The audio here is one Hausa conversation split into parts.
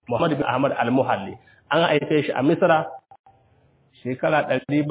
Muhammad bin Ahmad al-Muhalli an haife shi a Misra shekara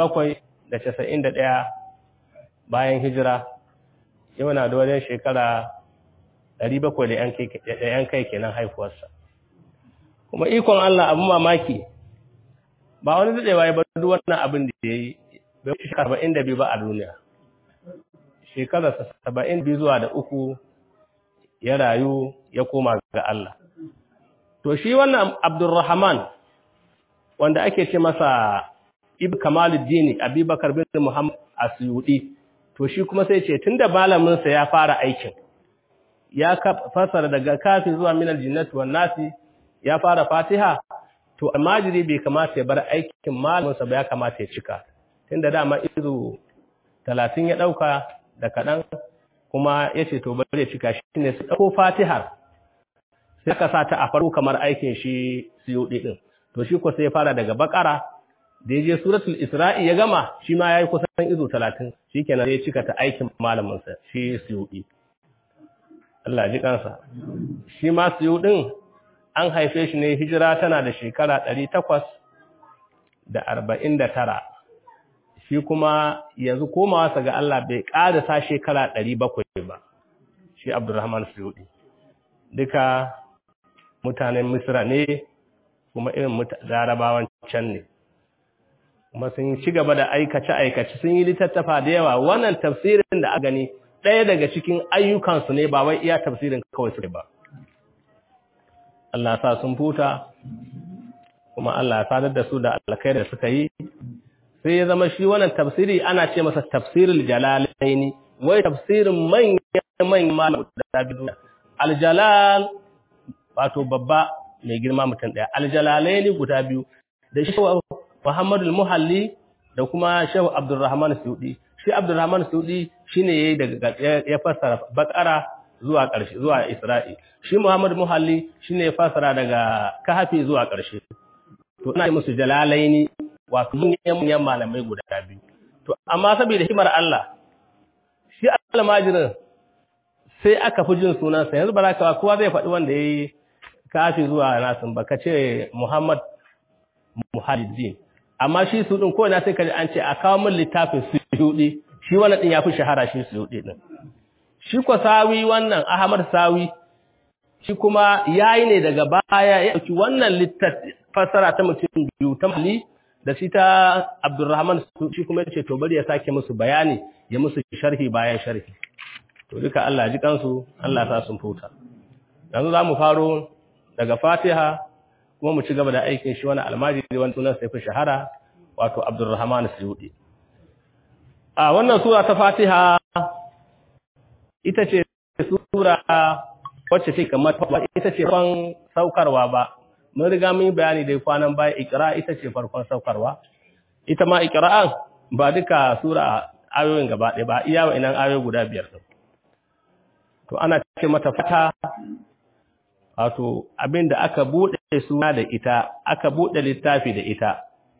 791 bayan hijira yau na da wajen shekara 700 da yan kai kenan haifuwarsa kuma ikon Allah abin mamaki ba wani daɗewa ya bar duk wannan abin da ya yi bai wuce shekara 72 ba a duniya shekararsa 72 zuwa da uku ya rayu ya koma ga Allah to shi wannan Abdulrahman wanda ake ce masa Ibn Kamaluddin Abubakar bin Muhammad Asyudi to shi kuma sai ce tunda malamin sa ya fara aikin ya fasara daga kafi zuwa minal jinnati wan nasi ya fara Fatiha to almajiri bai kamata ya bar aikin malamin sa ba ya kamata ya cika tunda dama izu 30 ya dauka da kadan kuma yace to bari ya cika shi ne su dauko Fatihar sai ka sa ta a farko kamar aikin shi Suyudi din to shi ko sai ya fara daga Bakara da ya je suratul Isra'i ya gama shi ma yayi kusan izu 30 shikenan sai ya cika ta aikin malamin sa shi Suyudi Allah ji kansa shi ma Suyudin an haife shi ne hijira tana da shekara 849 shi kuma yanzu komawa sa ga Allah bai ƙarasa shekara 700 ba shi Abdurrahman Suyudi duka mutanen Misra ne kuma irin larabawan can ne kuma sun ci gaba da aikace-aikace sun yi littattafa da yawa wannan tafsirin da aka gani ɗaya daga cikin ayyukansu ne ba wai iya tafsirin kawai su ba Allah sa sun futa kuma Allah sadar da su da alkai da suka yi sai ya zama shi wannan tafsiri ana ce masa tafsirul jalalaini wai tafsirin manyan manyan malamu da biyu aljalal wato babba mai girma mutum ɗaya aljalalaini guda biyu da shi Muhammadu Muhalli da kuma Shehu Abdulrahman Sudi shi Abdulrahman Sudi shine yayi daga ya fassara Bakara zuwa ƙarshe zuwa Isra'i shi Muhammad Muhalli shine ya fassara daga Kahfi zuwa ƙarshe to ina musu jalalaini wato manyan malamai guda biyu to amma saboda himar Allah shi almajirin sai aka fi jin sunansa yanzu baraka kowa zai faɗi wanda yayi Kahfi zuwa nasin baka ce Muhammad Muhalliddin amma shi su din ko na sai kaji an ce a kawo min littafin Suyudi shi wannan din yafi shahara shi Suyudi din shi ko sawi wannan Ahmad sawi shi kuma yayi ne daga baya ya dauki wannan littafi fasara ta mutum biyu ta mali da shi ta Abdurrahman shi kuma yace to bari ya sake musu bayani ya musu sharhi bayan sharhi to duka Allah ji kansu Allah sa sun futa yanzu zamu faro daga Fatiha kuma mu ci gaba da aikin shi wani almajiri wani sunan sai fi shahara wato Abdurrahman Suyudi a wannan sura ta Fatiha ita ce sura wacce take kamar ita ce farkon saukarwa ba mun riga mun yi bayani da kwanan baya Iqra ita ce farkon saukarwa ita ma Iqra'an ba duka sura ayoyin gaba ɗaya ba iya wa'annan ayoyi guda biyar to ana ce mata fata wato abinda aka bude suna da ita aka bude littafi da ita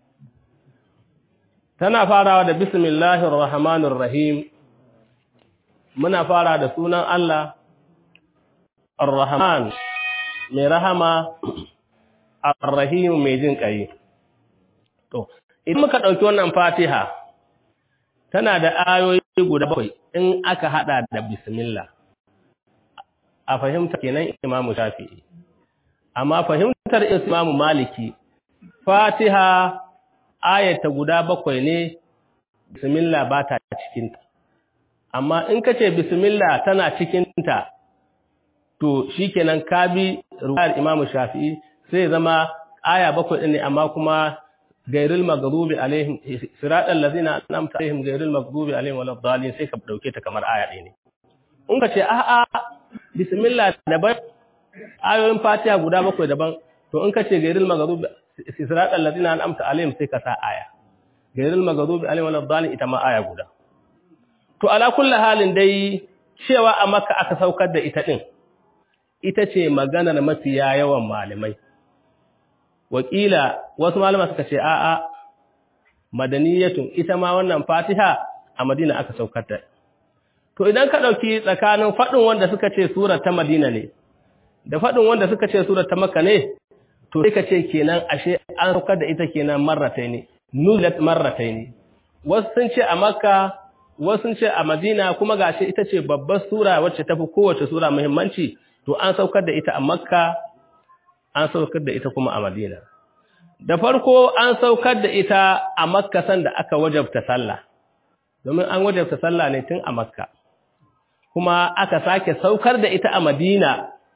tana farawa da bismillahir rahmanir rahim muna fara da sunan Allah ar-rahman mai rahama ar-rahim mai jin kai to idan muka dauki wannan fatiha tana da ayoyi guda bakwai in aka hada da bismillah a fahimta kenan imamu shafi'i amma fahimtar imamu maliki fatiha ayata guda bakwai ne bismillah ba ta cikinta amma in ka ce bismillah tana cikinta to shikenan ka bi ruwayar imamu shafi'i sai zama aya bakwai ɗin ne amma kuma gairil maghdubi alaihim siratal ladzina an'amta alaihim gairil maghdubi alaihim waladdallin sai ka dauke ta kamar aya ɗaya ne in ka ce a'a bismillah daban ayoyin fatiha guda bakwai daban to in ka ce gairil maghdubi siratal ladzina an'amta alaihim sai ka sa aya gairil maghdubi alaihim waladdallin ita ma aya guda to ala kulli halin dai cewa a makka aka saukar da ita din ita ce maganar mafiya yawan malamai wakila wasu malama suka ce a'a madaniyatun ita ma wannan fatiha a madina aka saukar da to idan ka dauki tsakanin fadin wanda suka ce sura ta madina ne da fadin wanda suka ce sura ta makka ne to sai ka ce kenan ashe an saukar da ita kenan marrataini nuzilat marrataini wasu sun ce a makka wasu sun ce a madina kuma gashi ita ce babbar sura wacce tafi kowace sura muhimmanci to an saukar da ita a makka an saukar da ita kuma a madina da farko an saukar da ita a makka sanda aka wajabta sallah domin an wajabta sallah ne tun a makka kuma aka sake saukar da ita a madina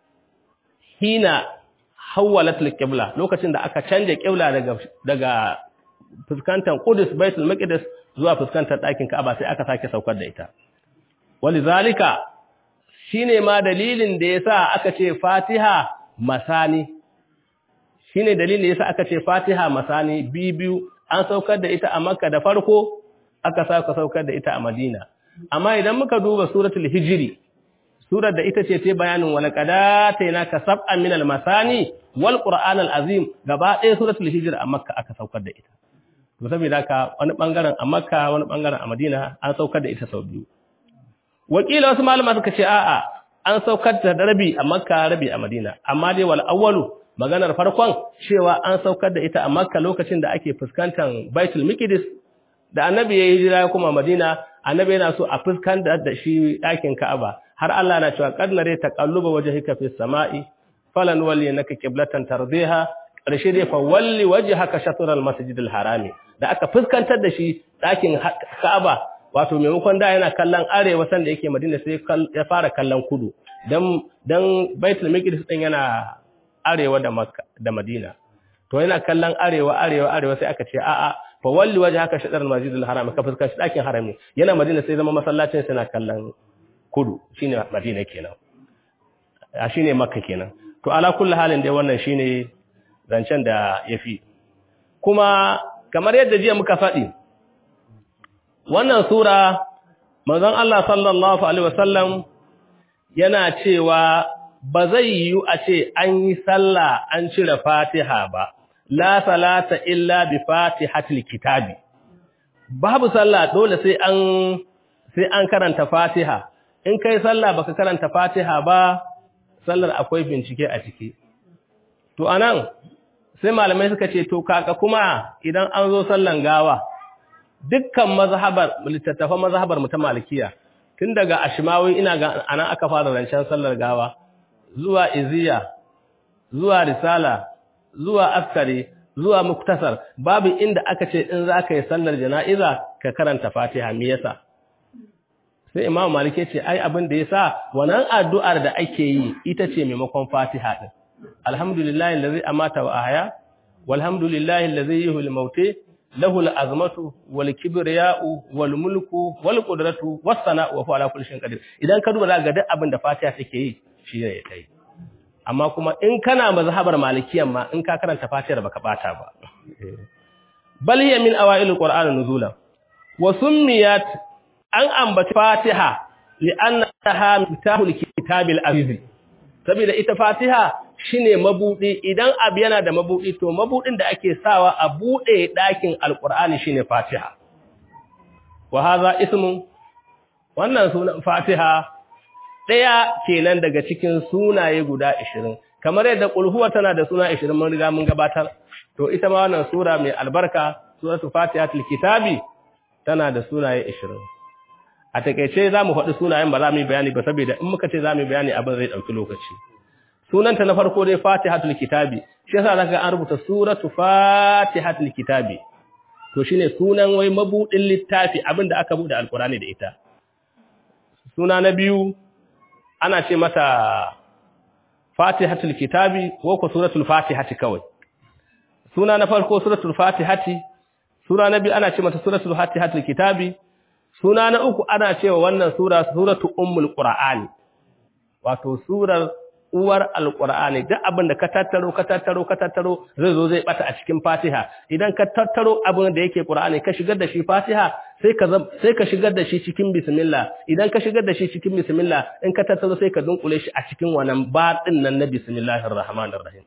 hina hawwalat al-qibla lokacin da aka canje qibla daga daga fuskantar Qudus Baitul Maqdis zuwa fuskantar ɗakin Ka'aba sai aka sake saukar da ita walizalika shine ma dalilin da yasa aka ce Fatiha masani shine dalilin da yasa aka ce Fatiha masani biyu an saukar da ita a Makka da farko aka saka saukar da ita a Madina amma idan muka duba suratul hijri surar da ita ce ta bayanin wala qadataina ka sab'an min al-masani wal qur'an al-azim gaba ɗaya suratul hijr a makka aka saukar da ita to saboda haka wani bangaren a makka wani bangaren a madina an saukar da ita sau biyu wakila wasu malama suka ce a'a an saukar da rabi a makka rabi a madina amma dai wal awwalu maganar farkon cewa an saukar da ita a makka lokacin da ake fuskantar baitul miqdis da annabi ya hijira kuma madina annabi yana so a fuskantar da shi ɗakin ka'aba har Allah na cewa kadnare taqalluba wajhika fis sama'i falan walli naka qiblatan tardiha karshe dai fa walli wajhaka shatr al masjid al harami da aka fuskantar da shi ɗakin ka'aba wato maimakon da yana kallon arewa sanda yake madina sai ya fara kallon kudu dan dan baitul maqdis din yana arewa da makka da madina to yana kallon arewa arewa arewa sai aka ce a'a fa walli wajhaka shatr al masjid al harami ka fuskanci ɗakin harami yana madina sai zama masallacin sai na kallon kudu shine Madina kenan a shine Makka kenan to ala kulli halin dai wannan shine zancen da yafi kuma kamar yadda jiya muka faɗi wannan sura manzon Allah sallallahu alaihi wasallam yana cewa ba zai yi a ce an yi sallah an cire Fatiha ba la salata illa bi fatihatil kitabi babu sallah dole sai an sai an karanta Fatiha in kai sallah baka karanta Fatiha ba sallar akwai bincike a ciki to anan sai malamai suka ce to kaka kuma idan an zo sallan gawa dukkan mazhabar littattafan mazhabar mu ta malikiya tun daga ashmawi ina ga anan aka fara rancen sallar gawa zuwa iziya zuwa risala zuwa askari zuwa muktasar babu inda aka ce in za ka yi sallar jana'iza ka karanta Fatiha me yasa sai imam malik ce ai abin da yasa wannan addu'ar da ake yi ita ce maimakon fatiha din alhamdulillahi allazi amata wa ahya walhamdulillahi allazi yuhil mauti lahu alazmatu wal kibriya'u wal mulku wal qudratu was sana'u wa huwa ala kulli shay'in qadir idan ka duba ga duk abin da fatiha take yi shine ya kai amma kuma in kana mazhabar malikiyan ma in ka karanta fatihar baka bata ba bal hiya min awailil qur'an nuzulan wa summiyat an ambaci Fatiha li'annaha mitahul kitabil aziz saboda ita Fatiha shine mabudi idan abu yana da mabudi to mabudin da ake sawa a bude dakin alqur'ani shine Fatiha wa hadha ismun wannan sunan Fatiha daya kenan daga cikin sunaye guda 20 kamar yadda qul huwa tana da suna 20 mun riga mun gabatar to ita ma wannan sura mai albarka suratul fatihatul kitabi tana da sunaye 20 a takeice za mu faɗi sunayen ba za mu yi bayani ba saboda in muka ce za mu yi bayani abin zai ɗauki lokaci sunanta na farko dai fatihatul kitabi shi yasa zaka an rubuta suratu fatihatul kitabi to shine sunan wai mabudin littafi abin da aka bude alqurani da ita suna na biyu ana ce mata fatihatul kitabi ko ko suratul fatihati kawai suna na farko suratul fatihati suna na biyu ana ce mata suratul fatihatul kitabi suna na uku ana cewa wannan sura suratu ummul qur'ani wato surar uwar alqur'ani duk abin da ka tattaro ka tattaro ka tattaro zai zo zai bata a cikin fatiha idan ka tattaro abin da yake qur'ani ka shigar da shi fatiha sai ka sai ka shigar da shi cikin bismillah idan ka shigar da shi cikin bismillah in ka tattaro sai ka dunkule shi a cikin wannan baɗin nan na bismillahir rahmanir rahim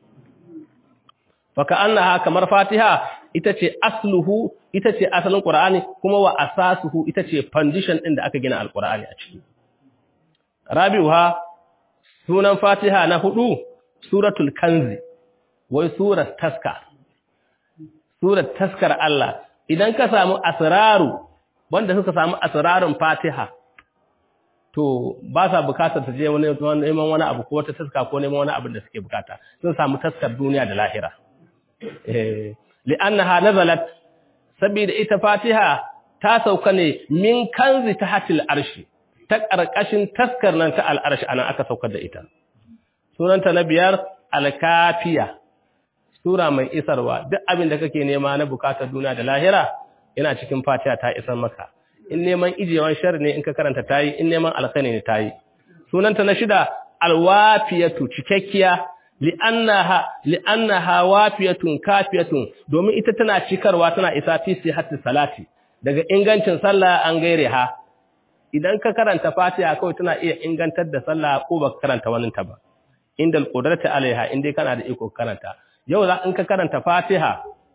faka annaha kamar fatiha ita ce asluhu ita ce asalin qur'ani kuma wa asasuhu ita ce foundation din da aka gina alqur'ani a ciki rabiuha sunan fatiha na hudu suratul kanzi wai surar taska surar taskar Allah idan ka samu asraru wanda suka samu asrarun Fatiha to ba sa bukatar ta je wani neman wani abu ko wata taska ko neman wani abu da suke bukata sun samu taskar duniya da lahira eh li'annaha nazalat saboda ita Fatiha ta sauka ne min kanzi tahtil arshi ta karkashin taskar nan ta al'arshi anan aka saukar da ita sunanta na biyar al-kafiya sura mai isarwa duk abin da kake nema na bukatar duniya da lahira yana cikin Fatiha ta isar maka in neman ijewan shar ne in ka karanta tayi in neman alkhairi ne tayi sunanta na shida alwafiyatu cikakkiya li'annaha li'annaha wafiyatun kafiyatun domin ita tana cikarwa tana isa fi sihhati salati daga ingancin sallah an gaire ha idan ka karanta Fatiha kawai tana iya ingantar da sallah ko baka karanta wani ta ba indal qudrati alaiha indai kana da iko karanta yau za in ka karanta Fatiha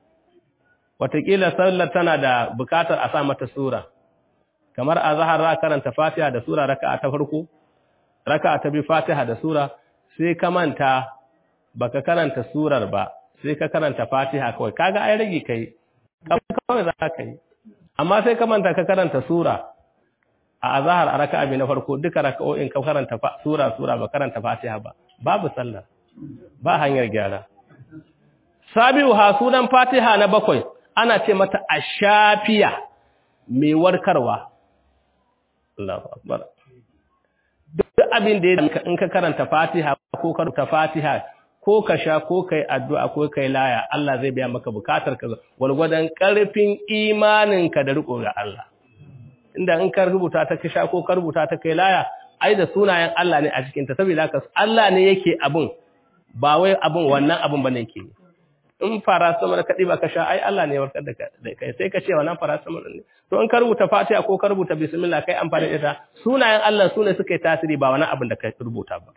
watakila sallar tana da bukatar a sa mata sura kamar a zahar ra karanta Fatiha da sura raka'a ta farko raka'a ta bi Fatiha da sura sai ka manta baka karanta surar ba sai ka karanta Fatiha kawai kaga ai rage kai kawai za ka yi amma sai ka manta ka karanta sura a azhar a raka'a bi na farko duka raka'o'in ka karanta sura sura ba karanta Fatiha ba babu sallah ba hanyar gyara sabiu ha sunan Fatiha na bakwai ana ce mata ashafiya mai warkarwa Allahu akbar duk abin da in ka karanta Fatiha ko karanta Fatiha ko ka sha ko kai addu'a ko kai laya Allah zai biya maka bukatar ka walgwadan karfin imaninka da riko ga Allah inda in ka rubuta ta ka sha ko ka rubuta ta kai laya ai da sunayen Allah ne a cikin ta saboda haka Allah ne yake abun ba wai abun wannan abun bane yake in paracetamol ka diba ka sha ai Allah ne ya warkar da kai sai ka ce wannan paracetamol ne to in ka rubuta Fatiha ko ka rubuta bismillah kai amfani da ita sunayen Allah sune suka yi tasiri ba wani abin da kai rubuta ba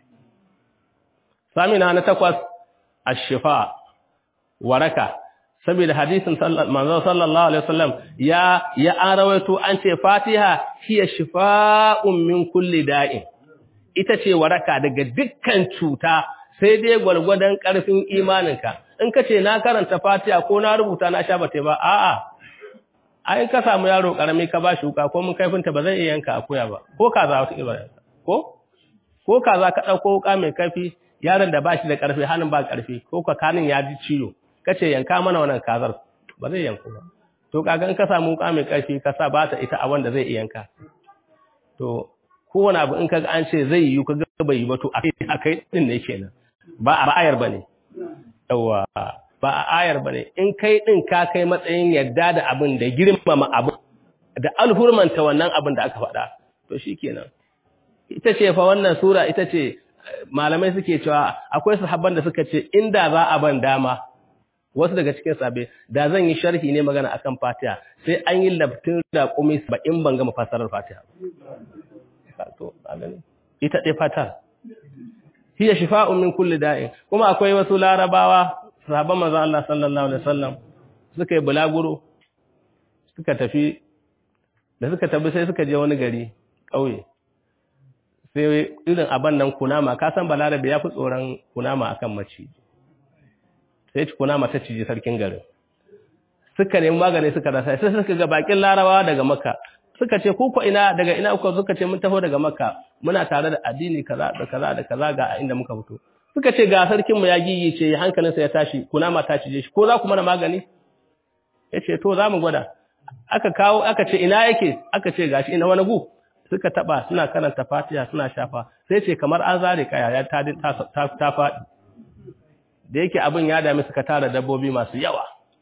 samina na takwas ash-shifa waraka saboda hadisin manzo sallallahu alaihi wasallam ya ya arawaito an ce Fatiha hiya shifa'un min kulli da'in ita ce waraka daga dukkan cuta sai dai gwargwadon karfin imaninka in ka ce na karanta Fatiha ko na rubuta na sha bate ba a'a ai ka samu yaro karami ka ba shi wuka ko mun kaifinta ba zai iya yanka akuya ba ko kaza wata ibada ko ko kaza ka dauko wuka mai kaifi yaron da bashi da karfi hannun ba karfi ko ka kanin ya ji ciwo kace yanka mana wannan kazar ba zai yanku ba to kaga in ka samu wuka mai karfi ka sa ba ta ita a wanda zai iya yanka to kowane abu in kaga an ce zai yi kaga bai yi ba to akai din ne kenan ba a ra'ayar bane yawa ba a ayar bane in kai din ka kai matsayin yadda da abin da girmama abu da alhurmanta wannan abin da aka faɗa to shikenan ita ce fa wannan sura ita ce malamai suke cewa akwai sahabban da suka ce inda za a ban dama wasu daga cikin sabe da zan yi sharhi ne magana akan Fatiha sai an yi labtin da kumi ba in ban gama fasarar Fatiha to ita dai Fatiha hiya shifa'un min kulli da'in kuma akwai wasu larabawa sahabban manzon Allah sallallahu alaihi wasallam suka yi bulaguro suka tafi da suka tafi sai suka je wani gari kauye sai irin aban nan kunama ka san balarabe ya fi tsoron kunama akan maciji sai kunama ta ciji sarkin garin suka nemi magani suka rasa sai suka ga bakin larabawa daga makka suka ce ku ko ina daga ina kuka suka ce mun taho daga makka muna tare da addini kaza da kaza da kaza ga inda muka fito suka ce ga sarkin mu ya gigice hankalinsa ya tashi kunama ta cije shi ko za ku mana magani yace to za mu gwada aka kawo aka ce ina yake aka ce gashi ina wani gu suka taba suna karanta Fatiha suna shafa sai ce kamar an zare kaya ya ta ta ta faɗi da yake abin ya dami suka tara dabbobi masu yawa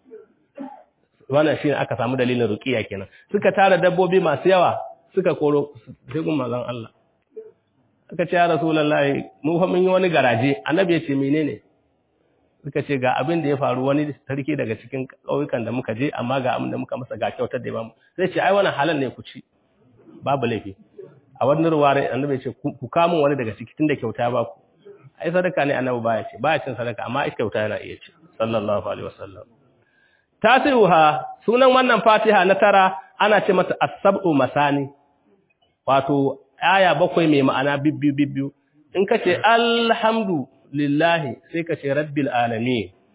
wannan shine aka samu dalilin ruqiya kenan suka tara dabbobi masu yawa suka koro sai gun manzon Allah aka ce ya rasulullahi mu fa mun yi wani garaje annabi ya ce menene suka ce ga abin da ya faru wani sarki daga cikin ƙauyukan da muka je amma ga abin da muka masa ga kyautar da ya bamu sai ce ai wannan halal ne ku ci babu laifi a wani ruware annabi ce ku kamun wani daga ciki tunda kyauta ba ku ai sadaka ne annabi baya ce baya cin sadaka amma ai kyauta yana iya ci sallallahu alaihi wasallam tasiruha sunan wannan fatiha na tara ana ce mata as-sab'u masani wato aya bakwai mai ma'ana bibbiyu bibbiyu in kace alhamdu lillahi sai kace rabbil alamin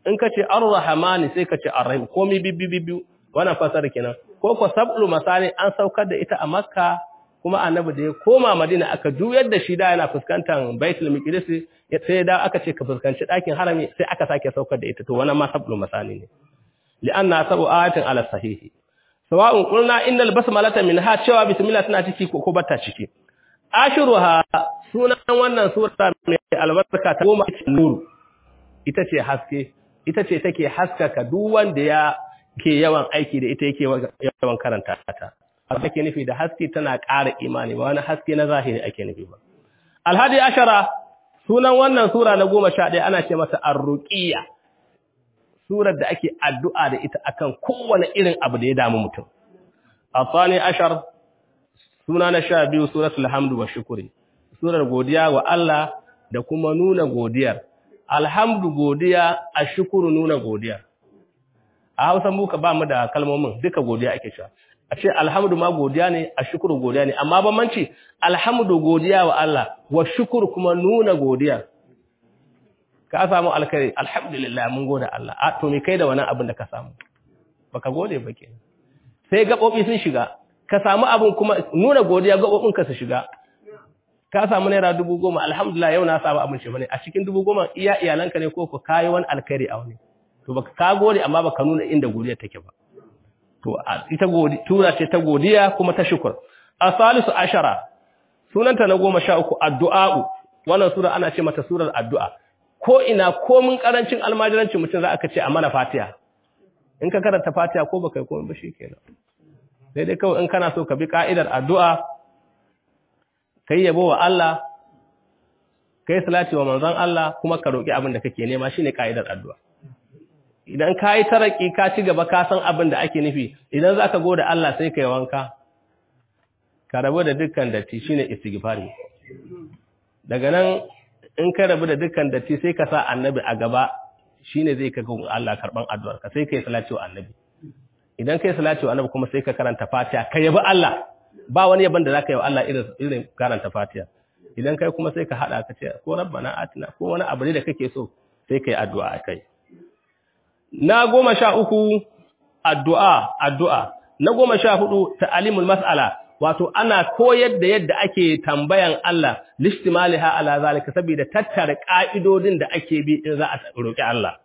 in ka ce ar-rahmani sai ka ce ar-rahim komai bibbi bibbi wannan fasara kenan ko ko sab'ul masani an saukar da ita a makka kuma annabi da ya koma madina aka juyar da shi da yana fuskantar baitul miqdis sai da aka ce ka fuskanci ɗakin harami sai aka sake saukar da ita to wannan ma sab'ul masani ne li'anna sabu ayatin ala sahihi sawa'un qulna innal basmalata minha cewa bismillah tana ciki ko bata ciki ashiruha sunan wannan sura mai albarka ta goma nur ita ce haske ita ce take haskaka duk wanda ya ke yawan aiki da ita yake yawan karanta ta ake nufi da haske tana ƙara imani ba wani haske na zahiri ake nufi ba alhadi ashara sunan wannan sura na goma sha ɗaya ana ce masa arruqiyya surar da ake addu'a da ita akan kowane irin abu da ya damu mutum asani ashar suna na sha biyu suratul hamdu wa shukuri surar godiya wa Allah da kuma nuna godiyar alhamdu godiya a shukuru nuna godiyar a hausa muka ba mu da kalmomin duka godiya ake cewa a ce alhamdu ma godiya ne a shukuru godiya ne amma bambanci alhamdu godiya wa Allah wa shukuru kuma nuna godiya ka samu alkhairi alhamdulillah mun gode Allah a to me kai da wannan abin da ka samu baka gode ba kenan sai gabobi sun shiga ka samu abin kuma nuna godiya gabobin ka su shiga ka samu naira dubu goma alhamdulillah yau na samu abin shi bane a cikin dubu goma iya iyalanka ne ko ku kayi wani alkhairi a wani to baka ka gode amma baka nuna inda godiya take ba to ita godi tura ce ta godiya kuma ta shukur asalisu ashara sunanta na goma sha uku addu'a wannan sura ana ce mata surar addu'a ko ina ko mun karancin almajirancin mutum za aka ce a mana fatiha in ka karanta fatiha ko baka yi komai ba shikenan sai dai kawai in kana so ka bi ka'idar addu'a kai yabo wa Allah kai salati wa manzon Allah kuma ka roki abin da kake nema shine ka'idar addu'a idan ka yi taraki ka ci gaba ka san abin da ake nufi idan za ka goda Allah sai ka yi wanka ka rabu da dukkan datti shine istighfari daga nan in ka rabu da dukkan datti sai ka sa annabi a gaba shine zai ka ga Allah karban addu'ar ka sai ka yi salati wa annabi idan ka yi salati wa annabi kuma sai ka karanta fatiha ka yabi Allah ba wani yaban da zaka yi wa Allah irin irin karanta fatiha idan kai kuma sai ka hada ka ce ko rabbana atina ko wani abu da kake so sai ka yi addu'a akai na goma sha uku addu'a addu'a na goma sha hudu ta'alimul mas'ala wato ana koyar da yadda ake tambayan Allah listimaliha ala zalika saboda tattara ka'idodin da ake bi in za a roki Allah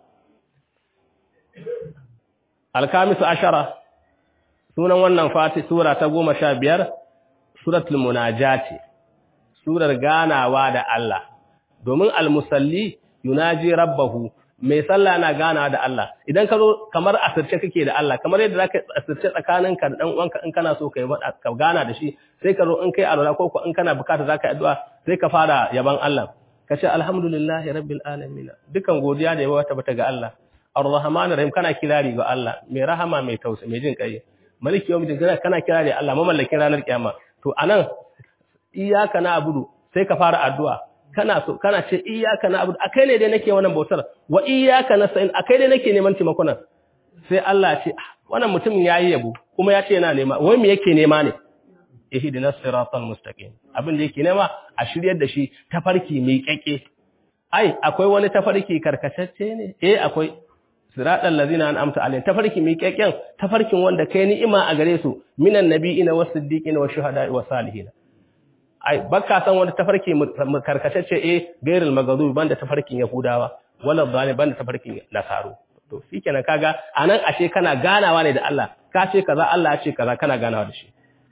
alkamisu ashara sunan wannan fati sura ta goma sha biyar suratul munajati surar ganawa da Allah domin almusalli yunaji rabbahu mai sallah na gana da Allah idan ka zo kamar asirce kake da Allah kamar yadda zaka asirce tsakaninka da dan uwanka in kana so kai ka gana da shi sai ka zo in kai alwala ko in kana bukata zaka yi addu'a sai ka fara yaban Allah ka ce alhamdulillahi rabbil alamin dukan godiya da yawa tabbata ga Allah arrahmanir rahim kana kirari ga Allah mai rahama mai tausayi mai jin kai maliki yawmiddin kana kirari Allah mamallakin ranar kiyama to anan iyyaka na'budu sai ka fara addu'a kana so kana ce iyyaka na'budu akai ne dai nake wannan bautar wa iyyaka nasta'in akai dai nake neman taimakon nan sai Allah ce wannan mutum yayi yabo kuma ya ce yana nema wai me yake nema ne ihdinas siratal mustaqim abin da yake nema a shiryar da shi tafarki mai keke ai akwai wani tafarki karkatacce ne eh akwai siratal ladina an'amta alaihim tafarki mai keken tafarkin wanda kai ni'ima a gare su minan nabiyina was siddiqina was shuhada'i was salihin ai baka san wani tafarki karkatacce eh gairul magadubi banda tafarkin yahudawa wala zalim banda tafarkin nasaru to shikenan kaga anan ashe kana ganawa ne da Allah ka ce kaza Allah ya ce kaza kana ganawa da shi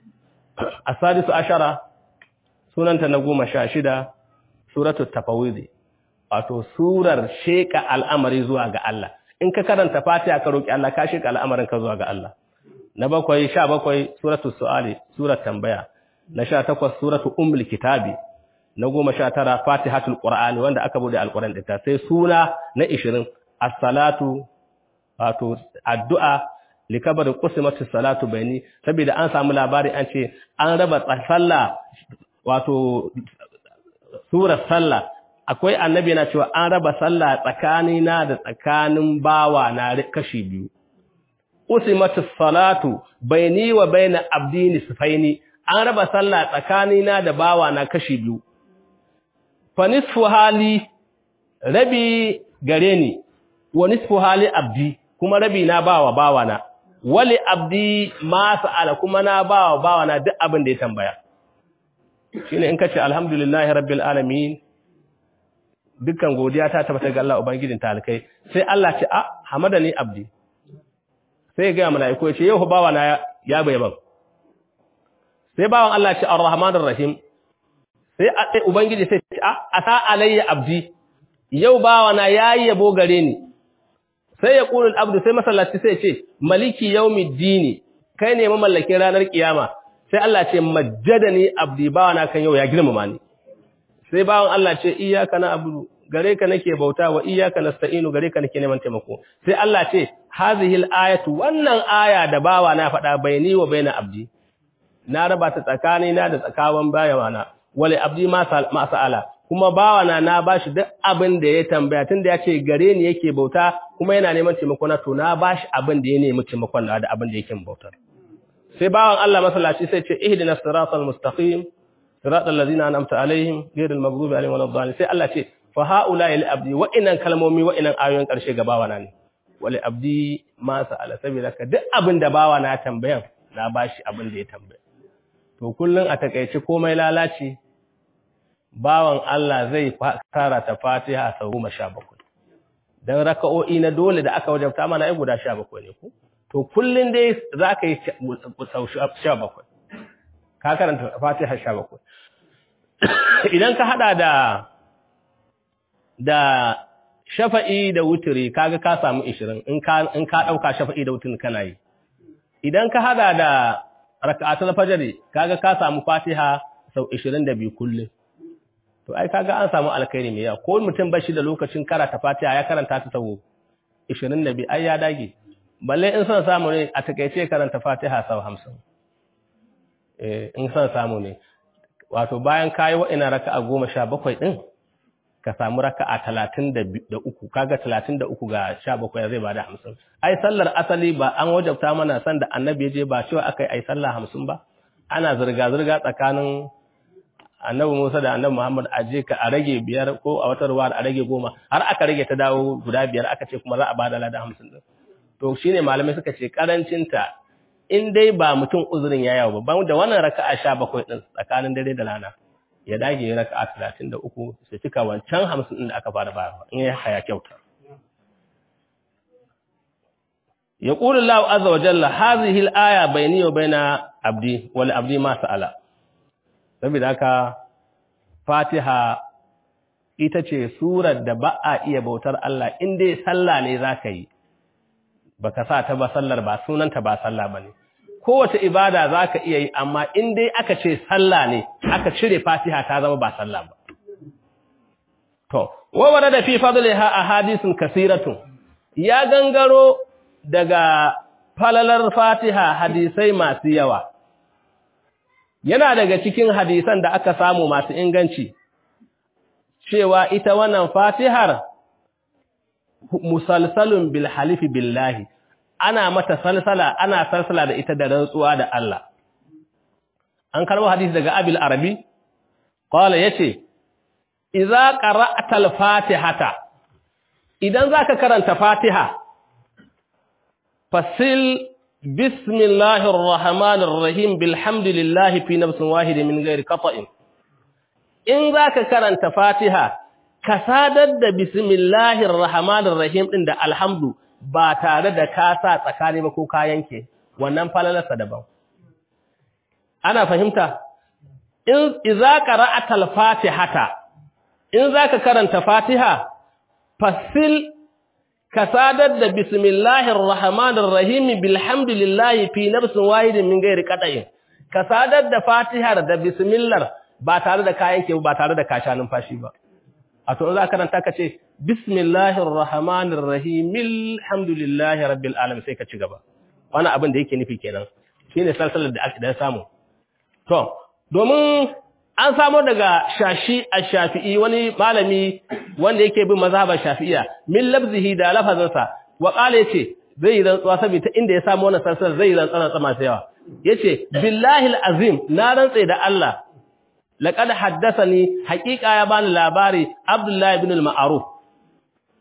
asadisu ashara sunanta na goma sha shida suratu tafawidi wato surar sheka al'amari zuwa ga Allah in ka karanta fatiha ka roki Allah ka sheka al'amarin ka zuwa ga Allah na bakwai sha bakwai suratu su'ali surat tambaya na sha takwas suratu ummul kitabi na goma sha tara fatihatul qur'ani wanda aka bude alquran ɗinta sai suna na ishirin as-salatu wato addu'a likabar qusimatu salatu bayni saboda an samu labari an ce an raba sallah wato surar sallah akwai annabi yana cewa an raba sallah tsakanina da tsakanin bawa na kashi biyu qusimatu salatu bayni wa bayna abdi nisfaini an raba sallah tsakanina da bawa na kashi biyu fa nisfu hali rabi gare ni wa nisfu hali abdi kuma rabi na bawa bawana wali abdi ma sa'ala kuma na bawa bawana duk abin da ya tambaya shine in kace alhamdulillahi rabbil alamin dukkan godiya ta tabbata ga Allah ubangijin talikai sai Allah ce a hamadani abdi sai ga mala'iku ya ce yau bawana ya bai ban sai bawan Allah ce arrahmanir rahim sai ubangiji sai ce a asa alayya abdi yau bawana yayi yabo gare ni sai ya ƙulul abdu sai masallaci sai ce maliki yaumiddini kai ne mamallakin ranar kiyama sai Allah ce majjadani abdi bawana kan yau ya girmama ni sai bawan Allah ce iyyaka na'budu gare ka nake bauta wa iyyaka nasta'inu gare ka nake neman taimako sai Allah ce hazihil ayatu wannan aya da bawa na faɗa baini wa baina abdi na raba ta tsakani na da tsakawan bayawana wali abdi ma sa'ala kuma bawana na bashi duk abin da ya tambaya tunda ya ce gare ni yake bauta kuma yana neman taimako na to na bashi abin da ya nemi taimakon da abin da yake bautar sai bawan Allah masallaci sai ce ihdinas siratal mustaqim siratal ladzina an'amta alaihim ghayril maghdubi alaihim waladdallin sai Allah ce fa haula lil abdi wa inan kalmomi wa inan ayoyin karshe ga bawana ne wali abdi ma sa'ala saboda ka duk abin da bawana ya tambayan na bashi abin da ya tambaya to kullun a takeice komai lalaci bawan Allah zai karata Fatiha sau goma sha bakwai. Don raka'o'i na dole da aka wajabta mana ai guda sha bakwai ne ku? To kullum dai za ka yi sau sha bakwai. Ka karanta Fatiha sha bakwai. Idan ka haɗa da da shafa'i da wuturi kaga ka samu ishirin in ka ɗauka shafa'i da wuturi kana yi. Idan ka haɗa da raka'atul fajr kaga ka samu Fatiha sau ishirin da biyu kullum. to ai kaga an samu alkhairi mai yawa ko mutum bashi da lokacin karanta Fatiha ya karanta ta sau 22 ai ya dage balle in son samu ne a takeice karanta Fatiha sau 50 eh in son samu ne wato bayan kai wa'ina raka'a 17 din ka samu raka'a 33 kaga 33 ga 17 zai bada 50 ai sallar asali ba an wajabta mana san da annabi ya je ba cewa akai ai sallah 50 ba ana zirga zirga tsakanin annabi Musa da annabi Muhammad a je ka a rage biyar ko a wata ruwa a rage goma har aka rage ta dawo guda biyar aka ce kuma za a bada lada hamsin din to shine malamai suka ce karancin ta in dai ba mutum uzurin ya yawo ba da wannan raka'a sha bakwai din tsakanin dare da rana ya dage ya raka'a talatin da uku su cika wancan hamsin din da aka fara bayarwa in ya haya kyauta يقول الله عز وجل هذه الآية بيني وبين عبدي ولعبدي ما سأل saboda haka fatiha ita ce surar da ba a iya bautar Allah in dai sallah ne za ka yi ba ka sa ta ba sallar ba sunanta ba sallah ba ne kowace ibada za ka iya yi amma in dai aka ce sallah ne aka cire fatiha ta zama ba sallah ba to wawara da fi fadliha a hadisin kasiratun ya gangaro daga falalar fatiha hadisai masu yawa yana daga cikin hadisan da aka samu masu inganci cewa ita wannan fatihar musalsalun bil halifi billahi ana mata salsala ana salsala da ita da rantsuwa da Allah an karbo hadisi daga abil arabi qala yace idza qara'ta al fatihata idan zaka karanta fatiha fasil بسم الله الرحمن الرحيم بالحمد لله في نفس واحد من غير قطع in zaka karanta Fatiha ka sadar da bismillahir rahmanir rahim din da alhamdu ba tare da ka sa tsakani ba ko ka yanke wannan falalarsa daban ana fahimta in idza qara'ata al-fatihata in zaka karanta Fatiha fasil ka sadar da bismillahir rahmanir rahim bilhamdulillahi fi nafsin wahidin min ghairi qata'in ka sadar da fatihar da bismillah ba tare da kayan ke ba tare da kasha numfashi ba a to za ka karanta ka ce bismillahir rahmanir rahim alhamdulillahi rabbil alamin sai ka ci gaba wannan abin da yake nufi kenan shine salsalar da aka da samu to domin an samo daga shashi ash-shafi'i wani malami wanda yake bin mazhabar shafi'iyya min labzihi da lafazansa wa qala yace zai yi rantsuwa saboda inda ya samu wannan sarsan zai yi rantsuwa tsama sai yawa yace billahi al-azim na rantsa da Allah laqad haddathani haqiqa ya bani labari abdullahi ibn al-ma'ruf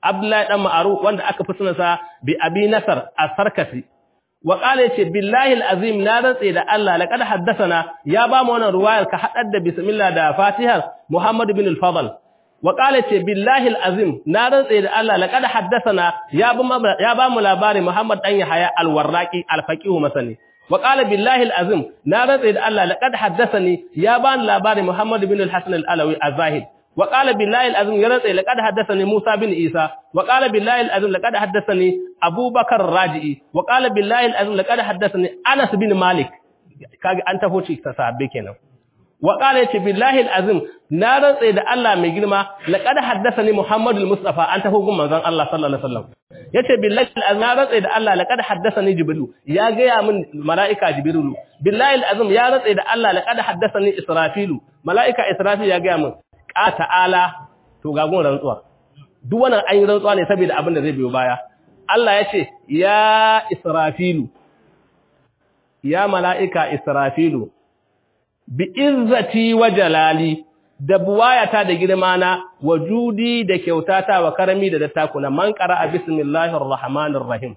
Abdullahi dan Ma'ruf wanda aka fi sunansa bi Abi Nasar as-Sarkasi wa qala yace billahi al-azim na rantse da Allah laqad haddathana ya ba mu wannan ruwayar ka hadar da bismillah da Fatiha Muhammad bin al-Fadl wa qala yace billahi al-azim na rantse da Allah laqad haddathana ya ba ya ba mu labari Muhammad dan Yahya al-Warraqi al-Faqih masani wa qala billahi al-azim na rantse da Allah laqad haddathani ya ba ni labari Muhammad bin al-Hasan al-Alawi az-Zahid وقال بالله العظيم يرضي لقد حدثني موسى بن عيسى وقال بالله العظيم لقد حدثني ابو بكر الراجئي وقال بالله العظيم لقد حدثني انس بن مالك kage an tafo ci ta sabbe kenan wa qala yace billahi alazim na rantsa da Allah mai girma laqad haddathani muhammadul mustafa an tafo gun manzon Allah sallallahu alaihi wasallam yace billahi alazim na rantsa da Allah laqad haddathani jibril ya ga ya min malaika jibril billahi alazim ya rantsa da Allah laqad haddathani israfilu malaika israfil ya ga min a ta'ala to gagun rantsuwa duk wannan an yi rantsuwa ne saboda abin da zai biyo baya Allah ya ce ya israfilu ya mala'ika israfilu bi izzati wa jalali da buwayata da girmana wa judi da kyautata wa karami da dattakuna man qara'a bismillahir rahmanir rahim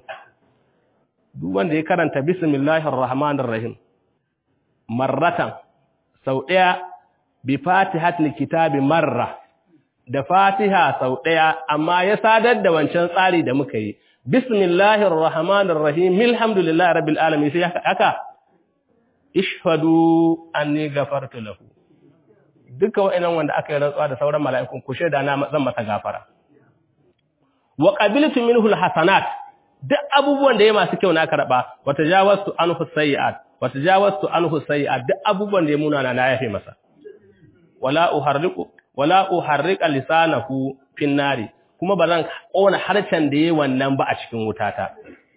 duk wanda ya karanta bismillahir rahmanir rahim marratan sau ɗaya bi fatihatul kitabi marra da fatiha sau ɗaya amma ya sadar da wancan tsari da muka yi bismillahir rahmanir rahim alhamdulillahi rabbil alamin sai haka ishhadu anni ghafartu lahu duka wa'annan wanda aka yi rantsuwa da sauran mala'ikun ku shaida na zan masa gafara wa qabiltu minhu alhasanat duk abubuwan da ya masu kyau na karba wa tajawaztu anhu sayiat wa tajawaztu anhu sayiat duk abubuwan da ya munana na yafe masa wala uharriqu wala uharriqa lisanahu fin nari kuma bazan kona harcen da yayi wannan ba a cikin wutata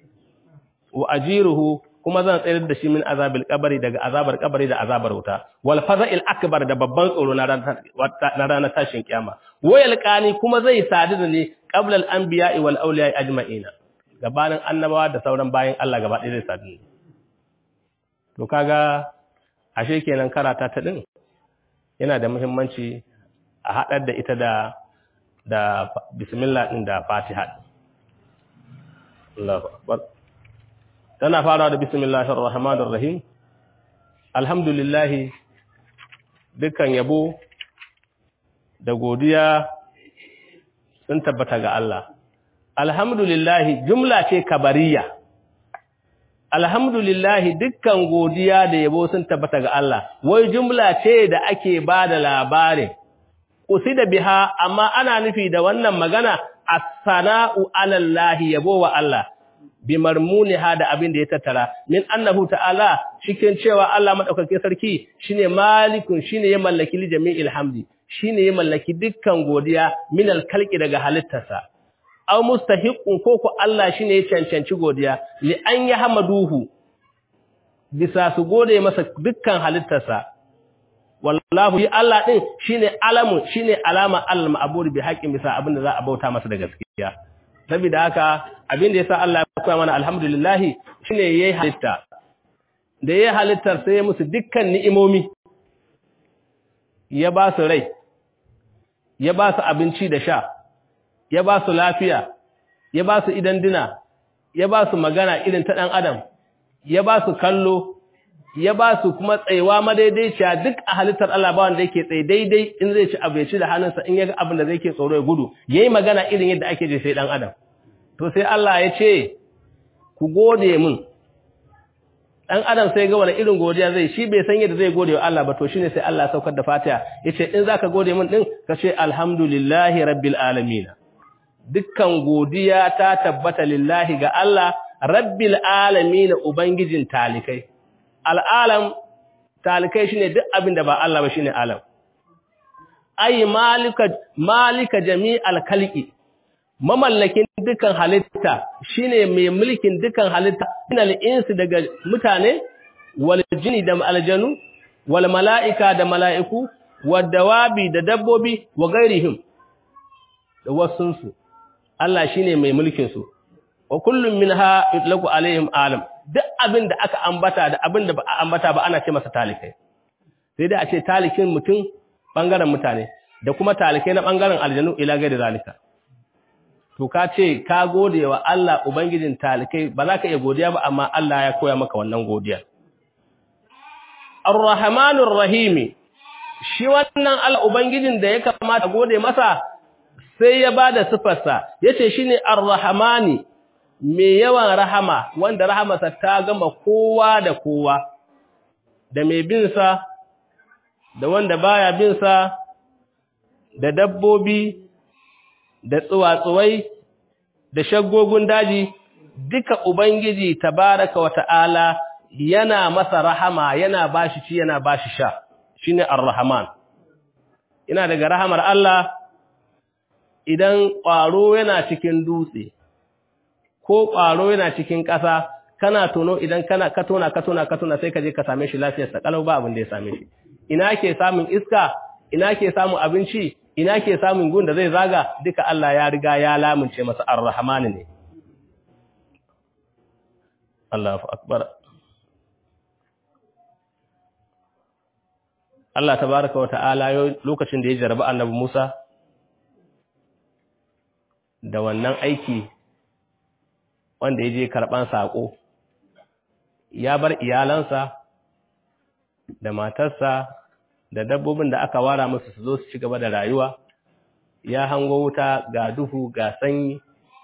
wa ajiruhu kuma zan tsayar da shi min azabil qabri daga azabar qabri da azabar wuta wal faza'il akbar da babban tsoro na ranar tashin kiyama wayal qani kuma zai sadu da ni qabla al anbiya'i wal awliya'i ajma'ina gabanin annabawa da sauran bayin Allah gaba ɗaya zai sadu to kaga ashe kenan karata ta din yana da muhimmanci a haɗar da ita da da bismillah ɗin da fatiha Allahu akbar tana farawa da bismillahir rahmanir rahim alhamdulillah dukkan yabo da godiya sun tabbata ga Allah alhamdulillah jumla ce kabariya alhamdulillahi dukkan godiya da yabo sun tabbata ga Allah wai jumla ce da ake ba da labarin usida biha amma ana nufi da wannan magana as-sana'u 'ala Allah yabo wa Allah bi marmuniha da abin da ya tattara min annahu ta'ala cikin cewa Allah madaukake sarki shine malikun shine ya mallaki li jami'il hamdi shine ya mallaki dukkan godiya min al-khalqi daga halittarsa aw mustahiqun ko ko Allah shine ya cancanci godiya li an yahmaduhu bisa su gode masa dukkan halittarsa wallahu yi Allah din shine alamu shine alama al-ma'bud bi haqqin bisa abinda za a bauta masa da gaskiya saboda haka abinda yasa Allah ya koya mana alhamdulillah shine yayi halitta da yayi halittar sai musu dukkan ni'imomi ya ba su rai ya ba su abinci da sha ya ba su lafiya, ya ba su idan dina, ya ba su magana irin ta ɗan adam, ya ba su kallo, ya ba su kuma tsayewa madaidaiciya duk a halittar Allah ba wanda yake tsaye daidai in zai ci abu ya ci da hannunsa in ya ga abin da zai ke tsoro ya gudu, ya yi magana irin yadda ake je sai ɗan adam. To sai Allah ya ce, ku gode min, ɗan adam sai ga wani irin godiya zai shi bai san yadda zai gode wa Allah ba to shine sai Allah saukar da fatiha ya ce in za ka gode min ɗin ka ce alhamdulillahi rabbil alamina. dukkan godiya ta tabbata lillahi ga Allah rabbil alamin ubangijin talikai al'alam talikai shine duk abin da ba Allah ba shine alam ay malika malika jami'al khalqi mamallakin dukkan halitta shine mai mulkin dukkan halitta inal insi daga mutane wal jini da aljanu wal mala'ika da mala'iku wad dawabi da dabbobi wa gairihim da wasunsu Allah shine mai mulkin su wa kullum minha yutlaqu alaihim alam duk abin da aka ambata da abin da ba a ambata ba ana ce masa talikai sai dai a ce talikin mutum bangaren mutane da kuma talikai na bangaren aljanu ila gaida zalika to ka ce ka gode wa Allah ubangijin talikai ba za ka iya godiya ba amma Allah ya koya maka wannan godiya Ar-Rahmanur Rahimi shi wannan Allah ubangijin da ya kamata gode masa sai ya bada sifarsa yace shine Ar-Rahmani mai yawan rahama wanda rahamarsa ta gama kowa da kowa da mai bin sa da wanda baya bin sa da dabbobi da tsuwatsuwai da shaggogun daji duka ubangiji tabaraka wa ta'ala yana masa rahama yana bashi ci yana bashi sha shine ar-rahman ina daga rahamar Allah idan ƙwaro yana cikin dutse ko ƙwaro yana cikin ƙasa kana tono idan kana ka tona ka tona ka tona sai ka je ka same shi lafiyar sa kalau ba abin da ya same shi ina ke samun iska ina ke samun abinci ina ke samun gun da zai zaga duka Allah ya riga ya lamunce masa ar-rahman ne Allahu akbar Allah tabaraka wa ta'ala lokacin da ya jaraba annabi Musa da wannan aiki wanda ya je karɓan saƙo ya bar iyalansa da matarsa da dabbobin da aka wara musu su zo su ci gaba da rayuwa ya hango wuta ga duhu ga sanyi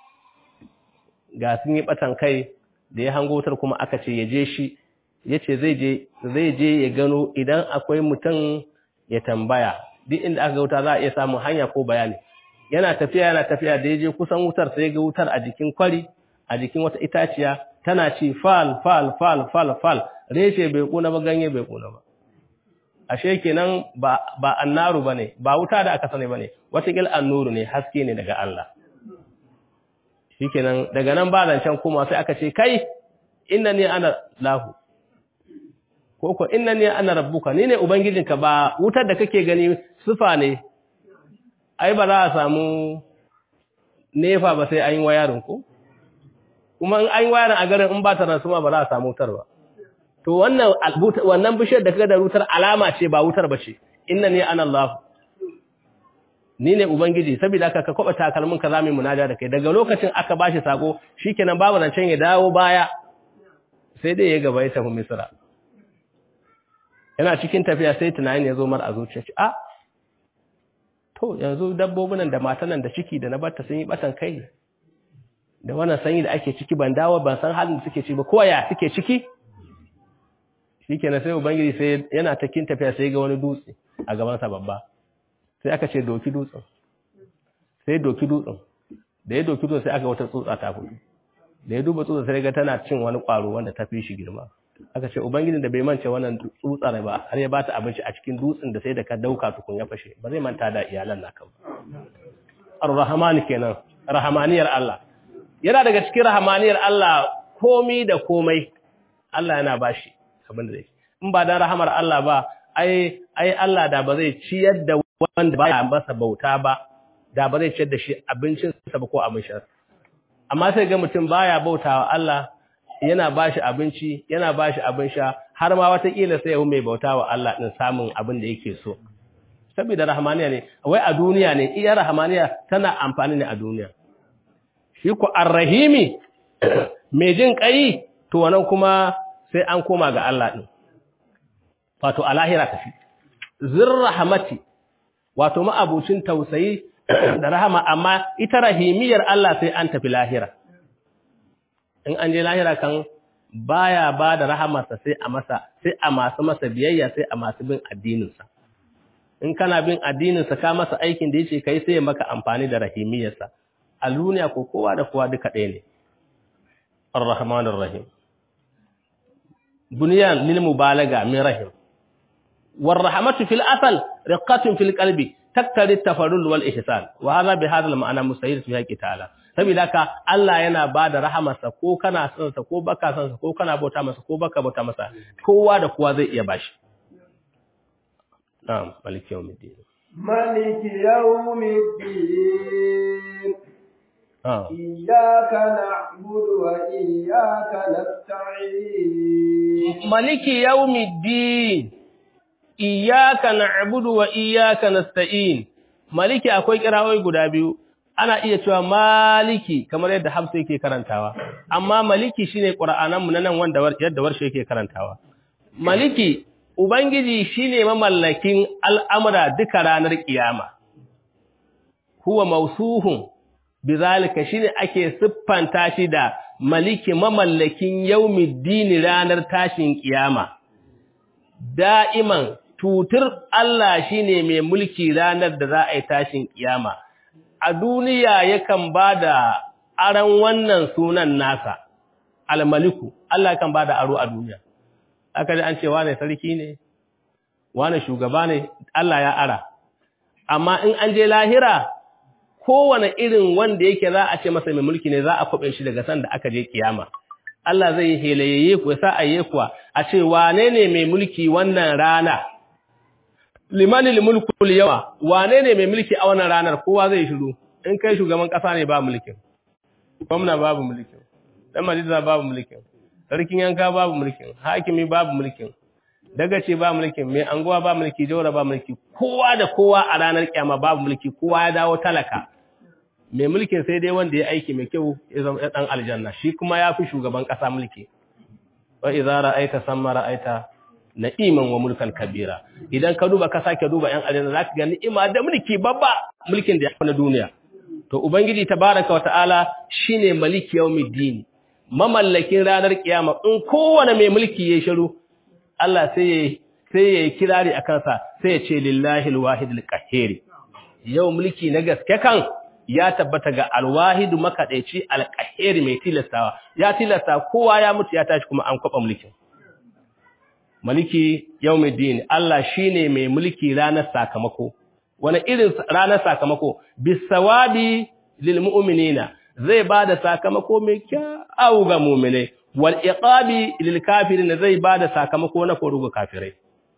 ga sun yi ɓatan kai da ya hango wutar kuma aka ce ya je shi ya ce zai je ya gano idan akwai mutum ya tambaya duk inda aka ga wuta za a iya samun hanya ko bayani yana tafiya yana tafiya da ya je kusan wutar sai ga wutar a jikin kwari a jikin wata itaciya tana ci fal fal fal fal fal reshe bai kuna ba ganye bai kuna ba ashe kenan ba ba annaru bane ba wuta da aka sani bane wata gil annuru ne haske ne daga Allah shikenan daga nan ba zancen kuma sai aka ce kai innani ana lahu ko ko innani ana rabbuka ni ne ubangijinka ba wutar da kake gani sufa ne ai ba za a samu nefa ba sai an yi wayarin ko kuma in an yi wayarin a garin in ba ta rasuma ba za a samu wutar ba to wannan wannan bishiyar da kaga da wutar alama ce ba wutar ba ce innani ana Allah ni ne ubangiji saboda haka ka kwaba takalmin ka zamu munaja da kai daga lokacin aka bashi sako shikenan babu zancen ya dawo baya sai dai ya gaba ya tafi Misra yana cikin tafiya sai tunanin ya zo mar a zuciya ce a to yanzu dabbobin da matan nan da ciki da na barta sun yi batan kai da wannan sanyi da ake ciki ban dawo ban san halin da suke ciki ba ko ya suke ciki shikenan sai ubangiji sai yana takin tafiya sai ga wani dutse a gaban sa babba sai aka ce doki dutsen sai doki dutsen da ya doki dutsen sai aka wata tsutsa ta fito da ya duba tsutsa sai ga tana cin wani kwaro wanda ta fi shi girma aka ce ubangijin da bai mance wannan tsutsar ba har ya bata abinci a cikin dutsen da sai da ka dauka tukun ya fashe ba zai manta da iyalan naka ba ar-rahman kenan rahmaniyar Allah yana daga cikin rahmaniyar Allah komi da komai Allah yana bashi abin da zai in ba dan rahamar Allah ba ai ai Allah da ba zai ciyar da wanda baya masa bauta ba da ba zai ciyar da shi abincin sa ba ko abin sha amma sai ga mutum baya bautawa Allah yana bashi abinci yana bashi abin sha har ma watakila sai ya mai bautawa Allah din samun abin da yake so saboda rahmaniya ne wai a duniya ne iya rahmaniya tana amfani ne a duniya shi ko arrahimi mai jin kai to wannan kuma sai an koma ga Allah din wato a lahira tafi zirrahmati wato ma'abucin tausayi da rahama amma ita rahimiyar Allah sai an tafi lahira in an je lahira kan baya ba da rahamarsa sai a masa sai a masu masa biyayya sai a masu bin addininsa in kana bin addininsa ka masa aikin da yace kai sai ya maka amfani da rahimiyarsa a duniya ko kowa da kowa duka ɗaya ne ar-rahmanir rahim bunyan lil mubalaga min rahim war rahmatu fil asal riqatun fil qalbi taktari tafarrul wal ihsan wa hadha bi hadha al ma'ana mustahil fi haqqi ta'ala saboda haka Allah yana bada rahamarsa ko kana son sa ko baka son sa ko kana bauta masa ko baka bauta masa kowa da kowa zai iya bashi na'am maliki yawmiddin maliki yawmiddin iyyaka na'budu wa iyyaka nasta'in maliki yawmiddin iyyaka na'budu wa iyyaka nasta'in maliki akwai kirawai guda biyu ana iya cewa maliki kamar yadda Hafsa yake karantawa amma maliki shine Qur'anan mu nan wanda yadda warshe yake karantawa maliki ubangiji shine mamallakin al'amura duka ranar kiyama huwa mausuhun bizalika shine ake siffanta shi da maliki mamallakin yaumiddini ranar tashin kiyama da'iman tutur Allah shine mai mulki ranar da za a yi tashin kiyama a duniya yakan bada aran wannan sunan nasa almaliku Allah kan bada aro a duniya aka ji an ce wane sarki ne wane shugaba ne Allah ya ara amma in an je lahira kowane irin wanda yake za a ce masa mai mulki ne za a kwaɓe shi daga sanda aka je kiyama Allah zai helaye ku sa a yi kuwa a ce wane ne mai mulki wannan rana limanil mulkul yawa wane ne mai mulki a wannan ranar kowa zai shiru in kai shugaban kasa ne ba mulkin gwamna babu mulkin dan majalisa babu mulkin sarkin yanka babu mulkin hakimi babu mulkin dagace ba mulkin mai anguwa ba mulki jawara ba mulki kowa da kowa a ranar kiyama babu mulki kowa ya dawo talaka mai mulkin sai dai wanda ya aiki mai kyau ya zama dan aljanna shi kuma ya fi shugaban kasa mulki wa idza ra'aita samma ra'aita na'iman wa mulkan kabira idan ka duba ka sake duba yan aljanna zaka ga ni'ima da mulki babba mulkin da ya fi na duniya to ubangiji tabaraka wa ta'ala shine maliki yawmiddin mamallakin ranar kiyama in kowane mai mulki ya shiru Allah sai ya sai ya kirari a kansa sai ya ce lillahi alwahid alqahhir yau mulki na gaske kan ya tabbata ga alwahid makadaici alqahhir mai tilastawa ya tilasta kowa ya mutu ya tashi kuma an kwaba mulkin maliki yawmiddin Allah shine mai mulki ranar sakamako wani irin ranar sakamako bisawabi lil mu'minina zai bada sakamako mai kyau ga mu'minai wal iqabi lil kafirin zai bada sakamako na korugo kafirai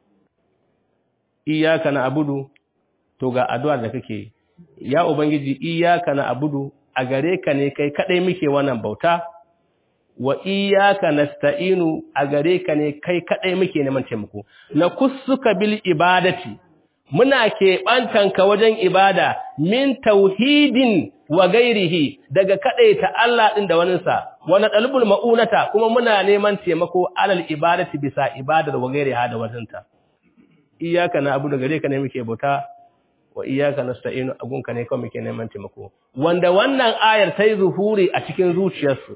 iyyaka na'budu to ga addu'a da kake ya ubangiji iyyaka na'budu a gare ka ne kai kadai muke wannan bauta wa iyyaka nasta'inu a gare ka ne kai kadai muke neman taimako na kussuka bil ibadati muna keɓantanka wajen ibada min tauhidin wa gairihi daga kaɗaita Allah ɗin da waninsa, wani ɗalibul ma'unata kuma muna neman taimako alal ibadati bisa ibadar wa gairiha da waninta. Iyaka na abu da gare ka ne muke bauta, wa iyaka na sta'inu agunka ne kawai muke neman taimako. Wanda wannan ayar ta yi zuhuri a cikin zuciyarsu,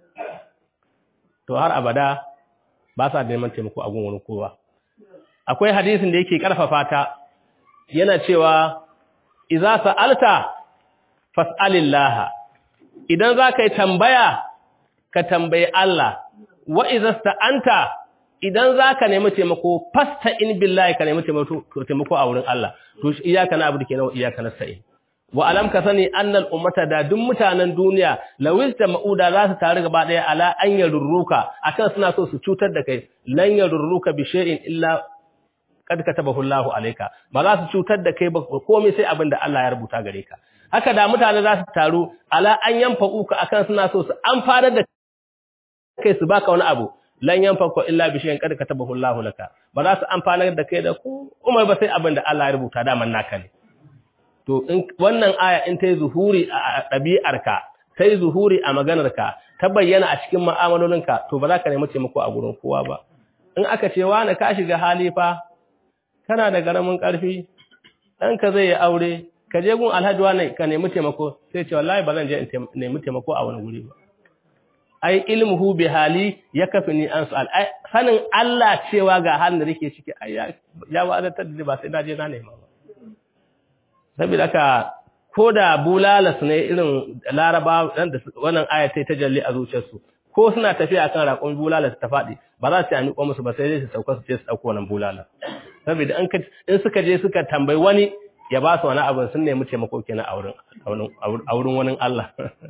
to har abada ba sa neman taimako a gun wani kowa. Akwai hadisin da yake ƙarfafa ta, yana cewa iza sa'alta fas'alillaha idan za ka yi tambaya ka tambayi Allah wa iza sta'anta idan za ka nemi taimako fasta in billahi ka nemi taimako a wurin Allah to iyaka na abu da ke nawa iyaka na sa'in wa alam ka sani annal ummata da duk mutanen duniya lawis da ma'uda za su taru gaba daya ala an yarurruka akan suna so su cutar da kai lan yarurruka bi shay'in illa kad katabahu Allahu alayka ba za su cutar da kai ba komai sai abin da Allah ya rubuta gare ka haka da mutane za su taru ala an yanfa uka akan suna so su amfana da kai su baka wani abu lan yanfa ko illa bi shay'in kad katabahu Allahu laka ba za su amfana da kai da ku umar ba sai abin da Allah ya rubuta da man naka ne to in wannan aya in ta yi zuhuri a ɗabi'arka ta yi zuhuri a maganarka ta bayyana a cikin ma'amalolinka to ba za ka nemi taimako a gurin kowa ba in aka ce wani ka shiga hali fa kana da garamin ƙarfi ɗanka zai yi aure ka je gun alhaji wani ka nemi taimako sai ce wallahi ba zan je in nemi taimako a wani guri ba ai ilmuhu bi hali ya kafi ni an su'al sanin Allah cewa ga halin da nake ciki ai ya wadatar da ba sai na je na nema ba saboda haka ko da bulalas ne irin laraba da wannan aya ta jalli a zuciyarsu ko suna tafiya kan raƙon bulalas ta faɗi ba za su yi miƙo musu ba sai dai su sauka su je su ɗauko wannan bulala saboda in suka je suka tambayi wani ya ba su wani abin sun nemi taimako kenan a wurin wani Allah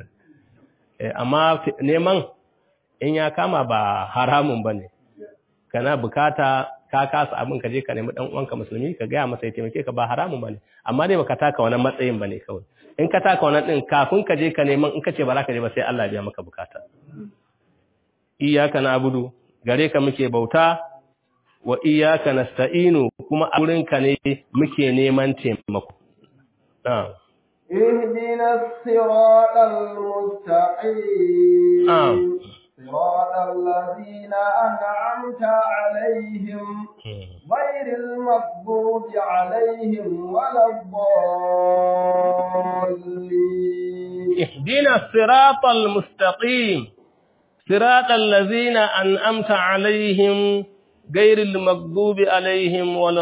amma neman in ya kama ba haramun ba ne kana bukata ka kasa abin ka je ka nemi dan uwanka musulmi ka gaya masa ya taimake ka ba haramun bane amma dai baka taka wannan matsayin bane kawai in ka taka wannan din kafin ka je ka neman in ka ce ba za ka je ba sai Allah ya biya maka bukata iyyaka na'budu gare ka muke bauta wa iyyaka nasta'inu kuma a wurin ka ne muke neman taimako na'am اهدنا الصراط المستقيم آه. صراط الذين أنعمت عليهم غير المغضوب عليهم ولا الضالين اهدنا الصراط المستقيم صراط الذين أنأمت عليهم غير المغضوب عليهم ولا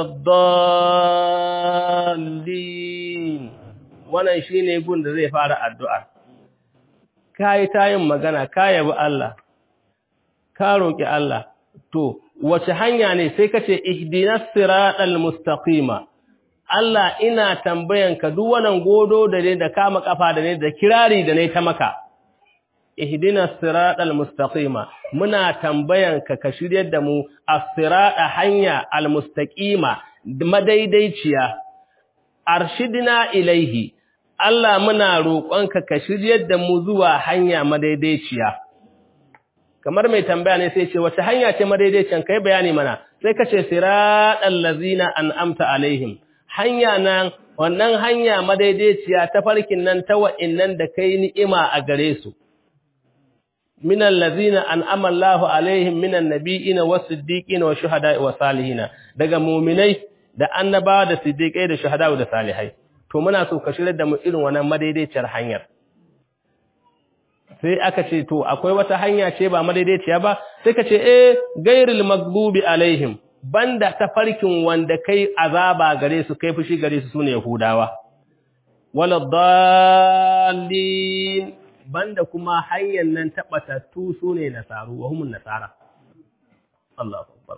الضالين wannan shine gun da zai fara addu'a kai tayin magana ka yabi Allah ka roki Allah to wace hanya ne sai kace ihdinas siratal mustaqima Allah ina tambayanka duk wannan godo da ne da kama kafa da ne da kirari da ne ta maka ihdinas siratal mustaqima muna tambayanka ka shiryar da mu as-sirata hanya al-mustaqima madaidaiciya arshidna ilaihi Allah muna roƙonka ka shiryar da mu zuwa hanya madaidaiciya kamar mai tambaya ne sai ce wace hanya ce madaidaiciyan kai bayani mana sai ka ce siratal ladzina an'amta alaihim hanya nan wannan hanya madaidaiciya ta farkin nan ta wa'innan da kai ni'ima a gare su minal ladzina an'ama Allahu alaihim minan nabiyina was-siddiqina wash-shuhada'i was-salihina daga mu'minai da annabawa da siddiqai da shuhada'u da salihai to muna so ka shirye da mu irin wannan madaidaiciyar hanyar sai aka ce to akwai wata hanya ce ba madaidaiciya ba sai ka ce eh gairil maghdubi alaihim banda tafarkin wanda kai azaba gare su kai fushi gare su sune yahudawa wala dallin banda kuma hanyar nan tabatattu sune nasaru wa humun nasara Allahu akbar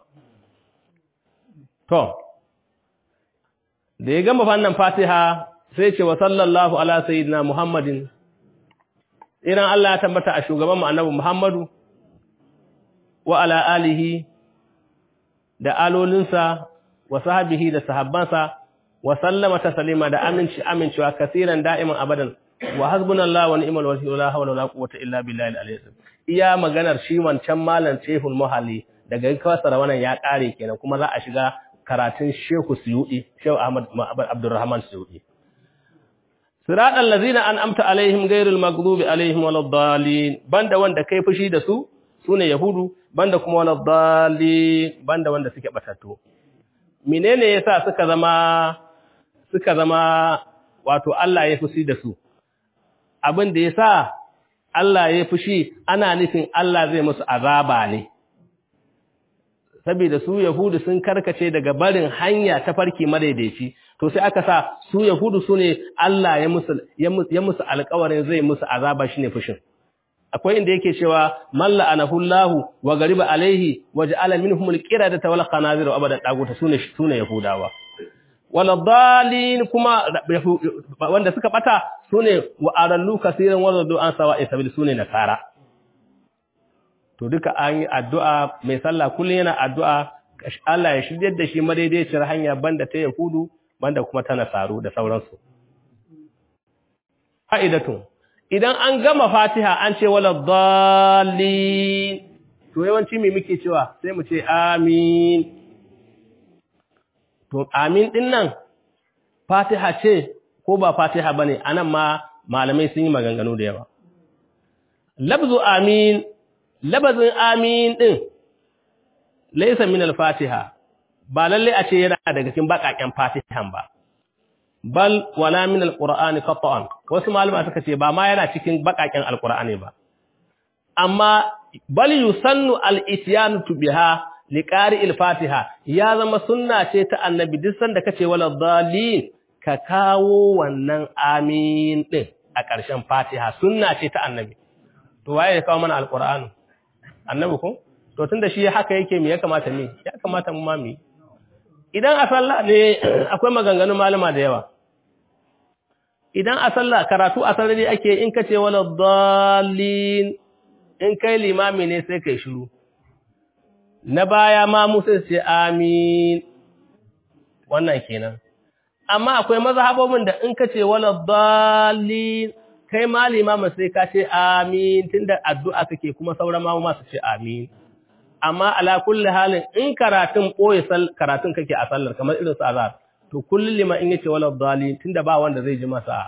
to da ya gama fannin Fatiha sai ce wa sallallahu ala sayyidina Muhammadin idan Allah ya tabbata a shugaban mu annabi Muhammadu wa ala alihi da alolinsa wa sahabihi da sahabbansa wa sallama taslima da aminci amincewa kasiran da'iman abadan wa hasbunallahu wa ni'mal wakeel la hawla wala quwwata illa billahi al-aliyyil iya maganar shi wancan malam Shehul Muhalli daga kawasara wannan ya kare kenan kuma za a shiga karatun Shehu Suyudi Shehu Ahmad Abdurrahman Suyudi Siratal ladzina an'amta alaihim ghairil maghdubi alaihim waladdallin banda wanda kai fushi da su sune yahudu banda kuma waladdallin banda wanda suke batattu menene yasa suka zama suka zama wato Allah ya fushi da su abin da yasa Allah ya fushi ana nufin Allah zai musu azaba ne saboda su yahudu sun karkace daga barin hanya ta farki madaidaici to sai aka sa su yahudu su ne Allah ya musu ya musu alƙawarin zai musu azaba shine fushin akwai inda yake cewa malla anahullahu wa gariba alaihi waja'ala minhum alqiradata wal qanazir abadan daguta sune sune yahudawa wal dalin kuma wanda suka bata sune wa arallu kaseeran wazadu an sawa'i sabil sune nasara to duka an yi addu'a mai sallah kullum yana addu'a Allah ya shiryar da shi madaidaiciyar hanya banda ta Yahudu banda kuma ta Nasaru da sauransu. Fa'idatu, idan an gama fatiha an ce wala dalli, to yawanci mai muke cewa sai mu ce amin. To, amin ɗin nan, fatiha ce ko ba fatiha ba ne, a nan ma malamai sun yi maganganu da yawa. Labzu amin labazin amin ɗin laisa min al-fatiha ba lalle a ce yana daga cikin bakaken fatihan ba bal wala min al-qur'ani qat'an wasu malama suka ce ba ma yana cikin bakaken al-qur'ani ba amma bal yusannu al-ityanu biha liqari al-fatiha ya zama sunna ce ta annabi duk sanda kace wala dhalin ka kawo wannan amin din a ƙarshen fatiha sunna ce ta annabi to waye ya kawo mana al-qur'ani annabi ko to tunda shi haka yake me ya kamata me ya kamata mu ma mu idan a sallah ne akwai maganganun malama da yawa idan a sallah karatu a sarari ake in kace wala dallin in kai limami ne sai kai shiru na baya ma mu sai ce amin wannan kenan amma akwai mazhabobin da in kace wala dallin kai ma limama sai ka ce amin tunda addu'a kake kuma sauran ma ma su ce amin amma ala kulli halin in karatun boye karatun kake a sallar kamar irin su azhar to kullun lima in yace wala dhalin tunda ba wanda zai ji masa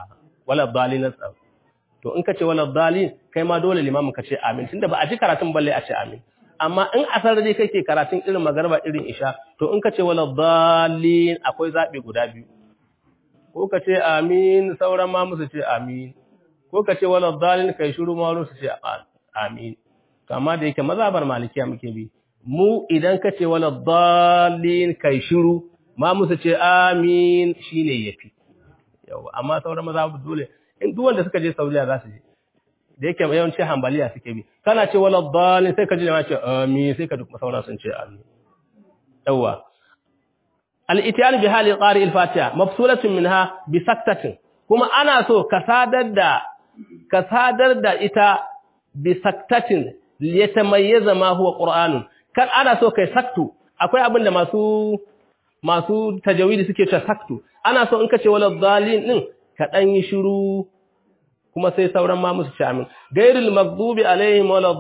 wala dalin to in ka ce wala dalin kai ma dole limamin ka ce amin tunda ba a ji karatun balle a ce amin amma in a sarari kake karatun irin magarba irin isha to in ka ce wala dalin akwai zabi guda biyu ko ka ce amin sauran ma musu ce amin ko ka ce wala dalin kai shiru ma su ce amin kama da yake mazhabar malikiya muke bi mu idan ka ce wala dalin kai shiru ma musu ce amin shine yafi yawa amma sauran mazhabu dole in duk wanda suka je Saudiya za su je da yake yawanci hanbaliya suke bi kana ce wala dalin sai ka ji ma ce amin sai ka duk sauran sun ce amin yawa al-ityan bi hali qari al-fatiha mafsulatun minha bi saktatin kuma ana so ka sadar da ka sadar da ita bi saktatin liyatamayyaza ma huwa qur'anun kan ana so kai saktu akwai abin da masu masu tajawidi suke cewa saktu ana so in ka ce wala dalin din ka dan yi shiru kuma sai sauran ma musu ci amin gairul maghdubi alaihim wala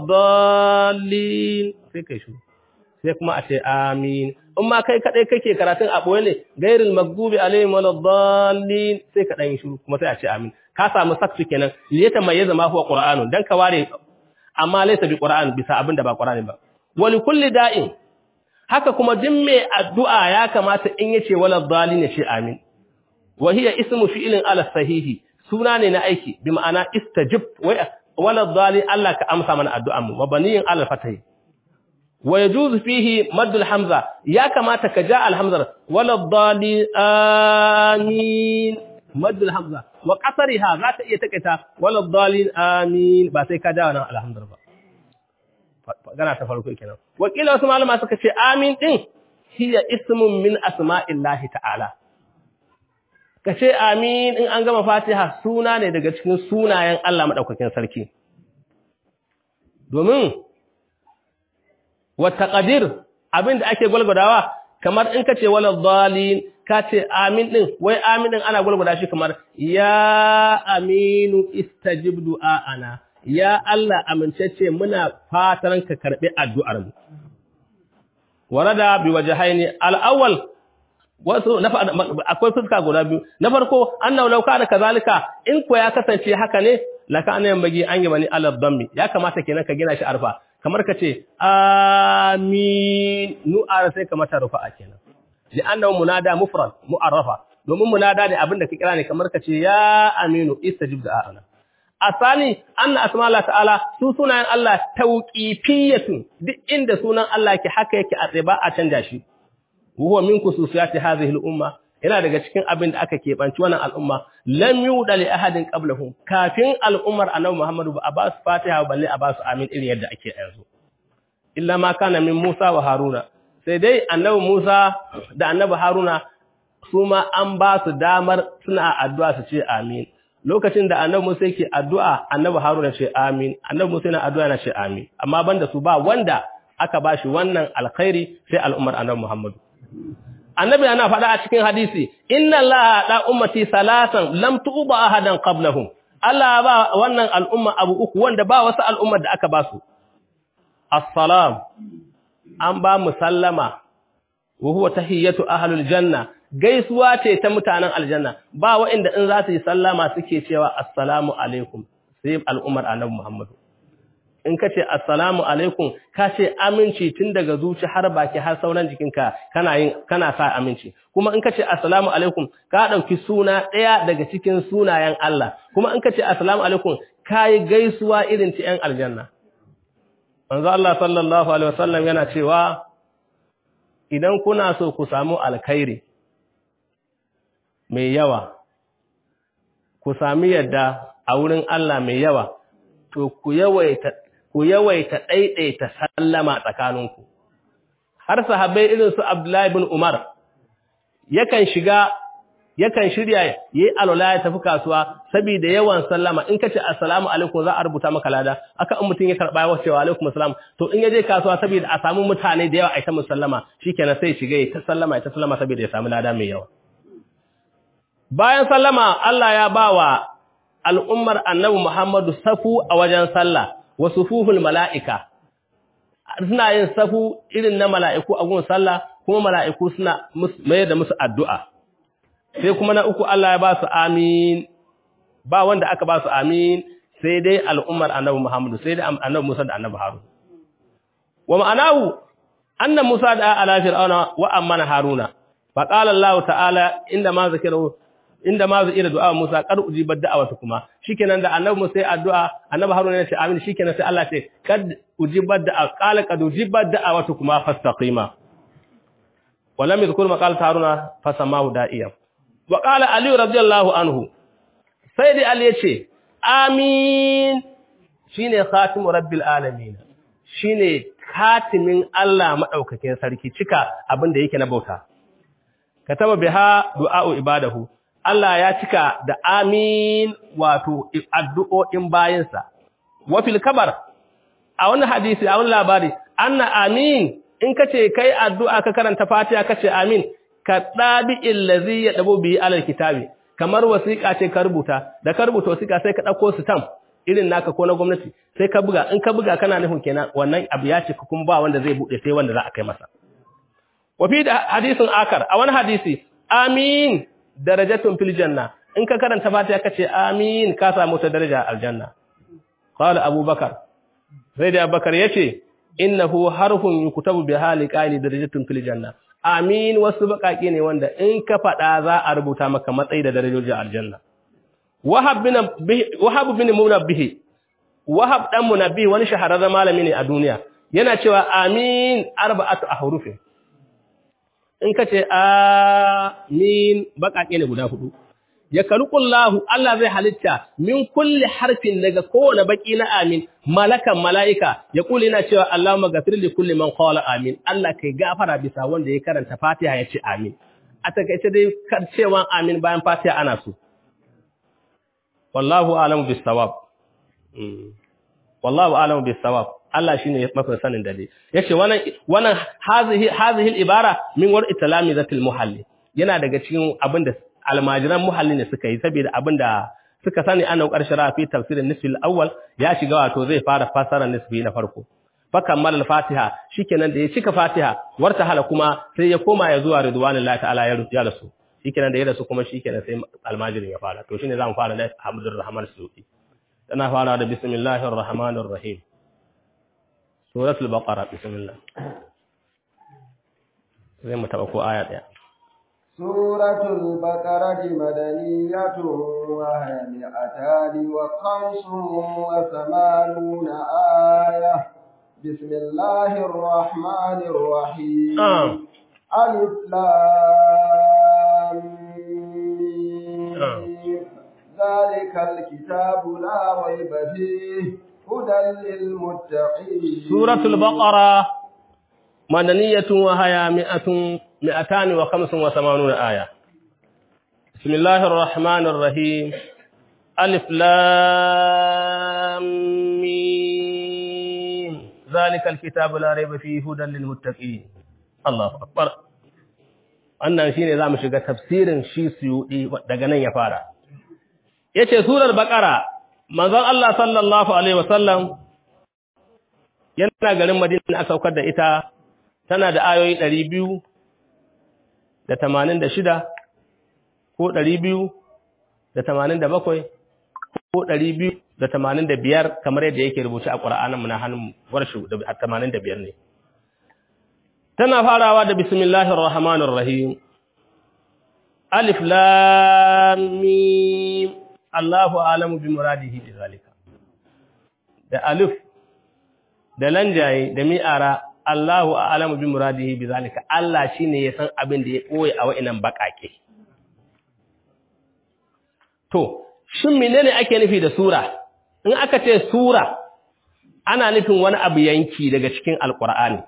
dalin sai kai shiru sai kuma a ce amin in ma kai kadai kake karatun a boye ne gairul maghdubi alaihim wala dalin sai ka dan yi shiru kuma sai a ce amin ka samu saktu kenan liyata mai zama huwa qur'anun dan ka ware amma laysa bi qur'an bisa abin da ba qur'ani ba wali kulli da'in haka kuma duk mai addu'a ya kamata in yace wala dalin ya ce amin wa hiya ismu fi'lin ala sahihi suna ne na aiki bi ma'ana istajib wala dalin Allah ka amsa mana addu'an mu mabaniyin ala fatahi wa yajuzu fihi maddul hamza ya kamata ka ja al hamza wala dalin amin maddul hamza wa qasariha za ta iya takaita wala dalin amin ba sai ka ja wannan alhamdulillah ba gana ta farko kenan wakila wasu malama suka ce amin din hiya ismun min asma'illahi ta'ala kace amin in an gama fatiha suna ne daga cikin sunayen Allah madaukakin sarki domin wa taqdir abinda ake gwalgwadawa kamar in kace wala dhalin kace amin din wai amin din ana gwalgwada shi kamar ya aminu istajib du'ana ya Allah amincece muna fatan ka karbi addu'ar mu warada bi wajhaini al-awwal wasu akwai fuska guda biyu na farko annahu law kana kazalika in ko ya kasance haka ne laka an yambagi an yi bani alal dhammi ya kamata kenan ka gina shi arfa kamar ka ce amin nu'ar sai ka mata rufa kenan li annahu munada mufrad mu'arrafa domin munada ne abinda ka kira ne kamar ka ce ya aminu istajib da'ana asani anna asma Allah ta'ala su sunayen Allah tauqifiyatun duk inda sunan Allah ke haka yake a tsaye ba a canja shi huwa min khususiyati hadhihi al-umma yana daga cikin abin da aka kebanci wannan al'umma lam yuda li ahadin qablahum kafin al'ummar annabi Muhammadu ba a ba su Fatiha balle a ba su amin irin yadda ake yanzu illa ma kana min Musa wa Haruna sai dai annabi Musa da annabi Haruna su ma an ba su damar suna addu'a su ce amin lokacin da annabi Musa yake addu'a annabi Haruna ce amin annabi Musa yana addu'a yana ce amin amma banda su ba wanda aka bashi wannan alkhairi sai al'ummar annabi Muhammadu annabi yana faɗa a cikin hadisi inna allaha da ummati salasan lam tuba ahadan qablahum Allah ba wannan al'umma abu uku wanda ba wasu al'ummar da aka ba su assalam an ba mu sallama wa huwa tahiyyatu ahlul janna gaisuwa ce ta mutanen aljanna ba wa'inda in za su yi sallama suke cewa assalamu alaikum sai al'ummar annabi Muhammadu in ka ce assalamu alaikum ka ce aminci tun daga zuci har baki har sauran jikinka kana yin kana sa aminci kuma in ka ce assalamu alaikum ka dauki suna daya daga cikin sunayen Allah kuma in ka ce assalamu alaikum kai gaisuwa irin ta yan aljanna manzo Allah sallallahu alaihi wasallam yana cewa idan kuna so ku samu alkhairi mai yawa ku sami yadda a wurin Allah mai yawa to ku yawaita ku yawaita ɗaiɗaita sallama tsakaninku. Har sahabbai irin su Abdullahi bin Umar, yakan shiga, yakan shirya yi alwala ya tafi kasuwa, saboda yawan sallama, in ka ce assalamu alaikum za a rubuta maka lada, aka in mutum ya karɓa yawa cewa alaikum assalam, to in ya je kasuwa saboda a samu mutane da yawa a ita musallama, shi kenan sai shiga ya ta sallama ya ta sallama saboda ya samu lada mai yawa. Bayan sallama, Allah ya ba wa al'ummar annabi Muhammadu safu a wajen sallah, wa sufuhul mala'ika suna yin safu irin na mala'iku a gun sallah kuma mala'iku suna mai da musu addu'a sai kuma na uku Allah ya ba su amin ba wanda aka ba su amin sai dai al'ummar annabi Muhammadu sai dai annabi Musa da annabi Harun wa ma'anahu anna Musa da ala fir'auna wa amana Haruna fa qala Allah ta'ala inda ma zikru inda ma zikira du'a Musa qad ujibat da'awatu kuma shikenan da annabi Musa ya addu'a annabi Haruna ya ce amin shikenan sai Allah ce kad ujibat da'a qala qad ujibat da'awatu kuma fastaqima wa lam yadhkur maqalat Haruna fasamahu da'iyan wa qala Ali radiyallahu anhu sai dai Ali yace amin shine khatimu rabbil alamin shine khatimin Allah madaukakin sarki cika abin da yake na bauta kataba biha du'a'u ibadahu Allah ya cika da amin wato addu'o'in bayinsa wa fil kabar a wani hadisi a wani labari anna amin in kace kai addu'a ka karanta Fatiha kace amin ka dabi illazi ya dabo bi alal kitabi kamar wasiƙa ce ka rubuta da ka rubuta wasiƙa sai ka dauko stamp irin naka ko na gwamnati sai ka buga in ka buga kana nufin kenan wannan abu ya ce kuma ba wanda zai bude sai wanda za a kai masa wa fi hadisin akar a wani hadisi amin darajatun fil janna in ka karanta fatiha kace amin ka samu ta daraja aljanna qala abubakar sai da abubakar yace innahu harfun yuktabu bi hali qali darajatun fil janna amin wasu bakaki ne wanda in ka fada za a rubuta maka matsayi da darajojin aljanna wahab bin wahab bin munabbih wahab dan munabbih wani shahararren malami ne a duniya yana cewa amin arba'atu ahrufin in ka ce amin baƙaƙe ne guda hudu ya karukullahu Allah zai halitta min kulli harfin daga kowane baki na amin malakan mala'ika ya kula yana cewa Allahumma ghafir li kulli man qala amin Allah kai gafara bisa wanda ya karanta Fatiha ya ce amin a takaice dai kar cewa amin bayan Fatiha ana so wallahu a'lamu bis sawab wallahu a'lamu bis sawab Allah shine mafi sanin dade yace wannan wannan hazihi hazihi ibara min war itlami zatil muhalli yana daga cikin abinda almajiran muhalli ne suka yi saboda abinda suka sani ana karshen rafi tafsirin nisfil awwal ya shiga wato zai fara fasara nisfi na farko fa kammal al-fatiha shikenan da ya cika fatiha warta hala kuma sai ya koma ya zuwa ridwanullahi ta'ala ya rasu shikenan da ya rasu kuma shikenan sai almajirin ya fara to shine zamu fara da Hamdur Rahman Suyuti tana fara da bismillahir rahmanir rahim suratul baqara bismillah zai mu taba ko aya daya suratul baqarati madaniyatun wa mi'atani wa khamsun wa thamanuna aya bismillahir rahmanir rahim alif lam mim zalikal kitabu la rayba fihi هدى للمتقين سورة البقرة مدنية وهي مئة مئتان وخمس وثمانون آية بسم الله الرحمن الرحيم ألف لام ميم ذلك الكتاب لا ريب فيه هدى للمتقين الله أكبر wannan shine zamu shiga tafsirin shi suyudi daga nan ya fara yace surar baqara manzon Allah sallallahu Alaihi wasallam yana garin Madina aka saukar da ita tana da ayoyi ɗari biyu da tamanin da shida ko ɗari biyu da tamanin da bakwai ko ɗari biyu da tamanin da biyar kamar yadda yake rubuce a ƙura'anmu na hannun warshu da tamanin da biyar ne. Tana farawa da bismillahir rahmanir rahim Alif lam mim Allahu alamu bi muradihi bi zalika da alif da lanjaye da mi'ara Allahu alamu bi muradihi bi zalika Allah shine ya san abin da ya koyi a wa'inan bakake to shin menene ake nufi da sura in aka ce sura ana nufin wani abu yanki daga cikin alqur'ani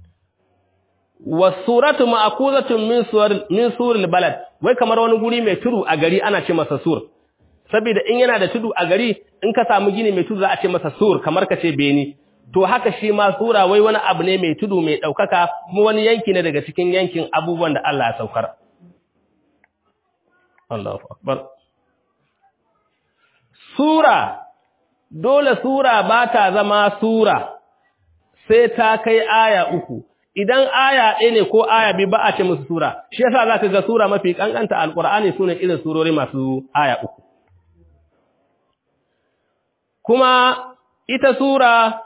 wasuratu ma'khuzatun min suwar min suril balad wai kamar wani guri mai tudu a gari ana ce masa sur saboda in yana da tudu a gari in ka samu gini mai tudu za a ce masa sur kamar ka ce beni to haka shi ma sura wai wani abu ne mai tudu mai daukaka kuma wani yanki ne daga cikin yankin abubuwan da Allah ya saukar Allahu akbar sura dole sura ba ta zama sura sai ta kai aya uku idan aya ɗaya ne ko aya biyu ba a ce musu sura shi yasa zaka ga sura mafi kankanta alqur'ani sune irin surori masu aya uku kuma ita sura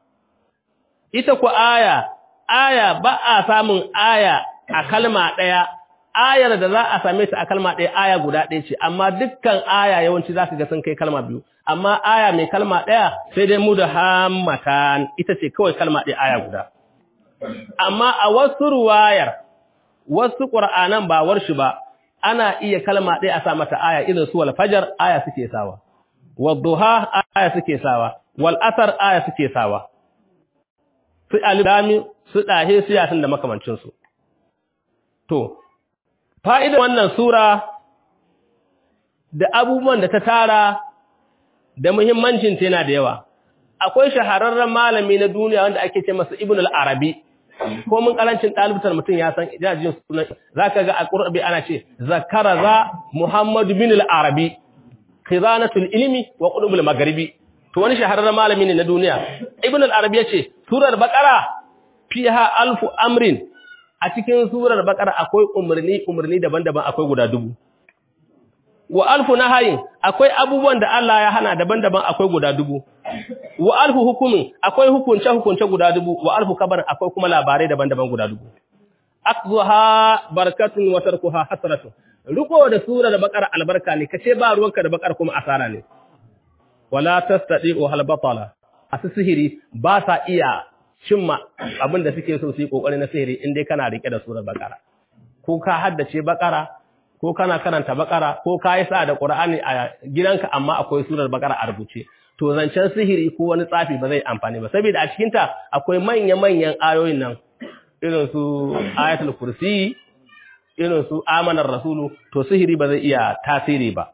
ita ku aya aya ba a samun aya a kalma ɗaya ayar da za a same ta a kalma ɗaya aya guda ɗaya ce amma dukkan aya yawanci za ka ga sun kai kalma biyu amma aya mai kalma ɗaya sai dai mu da hammatan ita ce kawai kalma ɗaya aya guda amma a wasu ruwayar wasu ƙur'anan ba warshi ba ana iya kalma ɗaya a sa mata aya irin su wal fajar aya suke sawa wal duha aya suke sawa wal asar aya suke sawa su alibami su ɗahe su yasin da makamancinsu to fa'idar wannan sura da abubuwan da ta tara da muhimmancinta yana da yawa akwai shahararren malami na duniya wanda ake ce masa ibn al-arabi ko mun karancin ɗalibtar mutum ya san jajin sunan za ka ga a ƙurɓi ana ce zakara za muhammadu bin al-arabi khizanatul ilmi wa qudubul magharibi to wani shahararren malami ne na duniya ibn al-arabi yace surar baqara fiha alfu amrin a cikin surar baqara akwai umarni umarni daban-daban akwai guda dubu wa alfu nahayin akwai abubuwan da Allah ya hana daban-daban akwai guda dubu wa alfu hukumin akwai hukunce hukunce guda dubu wa alfu kabar akwai kuma labarai daban-daban guda dubu akzuha barakatun wa tarkuha hasratun riko da surar baqara albarka ne kace ba ruwanka da baqara kuma asara ne wala tastati'u hal batala asu sihiri ba sa iya cimma abin da suke so su yi kokari na sihiri in dai kana rike da surar baqara ko ka haddace baqara ko kana karanta baqara ko ka yi sa da qur'ani a gidanka amma akwai surar baqara a rubuce to zancen sihiri ko wani tsafi ba zai amfani ba saboda a cikin ta akwai manya-manyan ayoyin nan irin su ayatul kursi irin su amanar rasulu to sihiri ba zai iya tasiri ba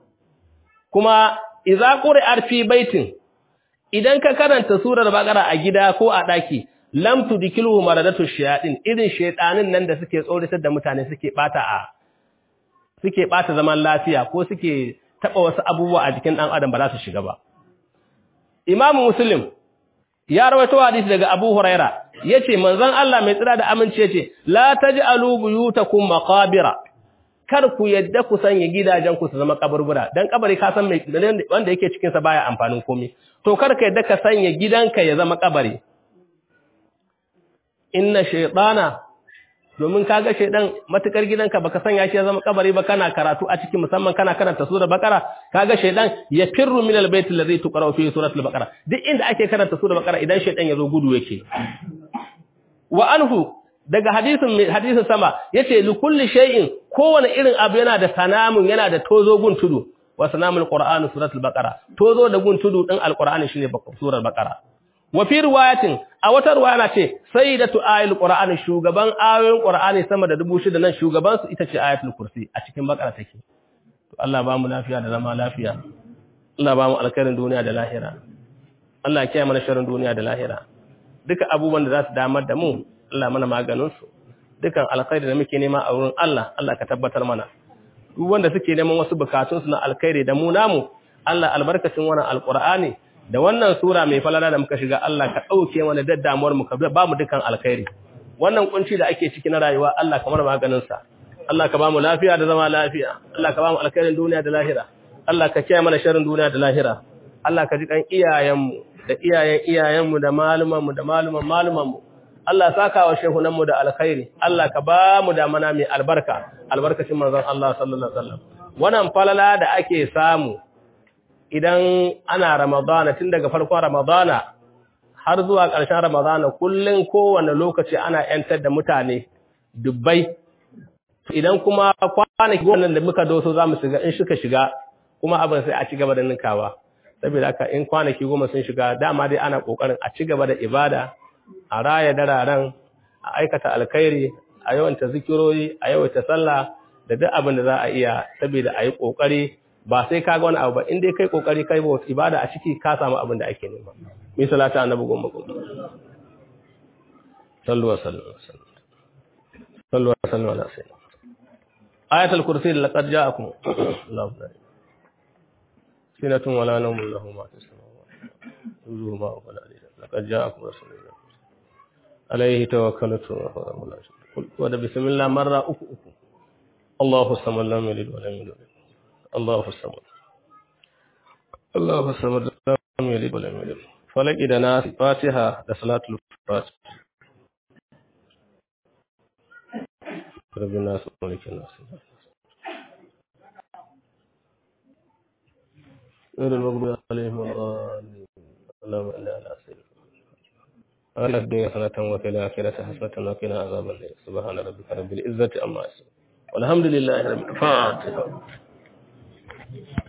kuma idza qur'at fi baitin idan ka karanta surar baqara a gida ko a daki lam tudkiluhu maradatu shayatin irin shaytanin nan da suke tsoratar da mutane suke bata a suke bata zaman lafiya ko suke taba wasu abubuwa a jikin dan adam ba za su shiga ba imamu muslim ya rawaito hadisi daga abu huraira yace manzon Allah mai tsira da aminci yace la taj'alu buyutakum maqabira kar ku yadda ku sanya gidajen ku su zama kaburbura dan kabari ka san mai wanda yake cikin sa baya amfanin komai to kar ka yadda ka sanya gidanka ya zama kabari inna shaytana domin kaga shaydan matukar gidanka baka sanya shi ya zama kabari ba kana karatu a cikin musamman kana karanta sura bakara kaga shaydan ya firru min albayt alladhi tuqra fi suratul baqara duk inda ake karanta sura bakara idan shaydan ya zo gudu yake wa anhu daga hadisin hadisin sama yace li kulli shay'in kowane irin abu yana da sanamun yana da tozo gun tudu wa sanamul qur'ani suratul baqara tozo da gun tudu din alqur'ani shine surar baqara wa fi riwayatin a wata riwaya na ce sayyidatu ayatul qur'ani shugaban ayoyin qur'ani sama da 6000 nan shugaban su ita ce ayatul kursi a cikin baqara take to Allah ba mu lafiya da zama lafiya Allah ba mu alkhairin duniya da lahira Allah ya kiyaye mana sharrin duniya da lahira duka abubuwan da za su damar da mu Allah mana maganinsu dukan alkhairi da muke nema a wurin Allah Allah ka tabbatar mana duk wanda suke neman wasu bukatunsu na alkhairi da mu namu Allah albarkacin wannan alqur'ani da wannan sura mai falala da muka shiga Allah ka dauke mana daddamuwar mu ka ba mu dukan alkhairi wannan kunci da ake ciki na rayuwa Allah ka mana maganin sa Allah ka ba mu lafiya da zama lafiya Allah ka ba mu alkhairin duniya da lahira Allah ka kiyaye mana sharrin duniya da lahira Allah ka ji kan iyayenmu da iyayen iyayenmu da malumanmu da maluman malumanmu Allah saka wa shehunanmu da alkhairi Allah ka ba mu da mana mai albarka albarkacin manzon Allah sallallahu alaihi wasallam wannan falala da ake samu idan ana ramadana tun daga farkon ramadana har zuwa ƙarshen ramadana kullun kowanne lokaci ana yantar da mutane dubbai idan kuma kwanaki wannan da muka doso zamu shiga in suka shiga kuma abin sai a ci gaba da ninkawa saboda haka in kwanaki goma sun shiga dama dai ana kokarin a ci gaba da ibada a raya dararen a aikata alkhairi a yawanta zikirori a yawaita sallah da duk abin da za a iya saboda a yi kokari ba sai ka ga wani abu ba in dai kai kokari kai ba ibada a ciki ka samu abin da ake nema mi salata annabi goma goma sallu wa sallu sallu wa sallu ala sayyidina ayatul kursi laqad ja'akum Allahu akbar sinatun wala nawmun lahu ma fis samawati wa ma wala laqad ja'akum rasulun عليه توكلت قل وده بسم الله مرة أكو أكو الله الصمد لم يلد ولم يولد الله الصمد الله الصمد لم lam yalid wa lam yulad falaki da nas fatiha da salatul fatiha rabbin nas malikin nas غير المغضوب عليهم ولا الضالين اللهم صل على سيدنا على الدنيا حسنة وفي الآخرة حسنة وقنا عذاب النار سبحان ربك رب العزة عما يصفون والحمد لله رب العالمين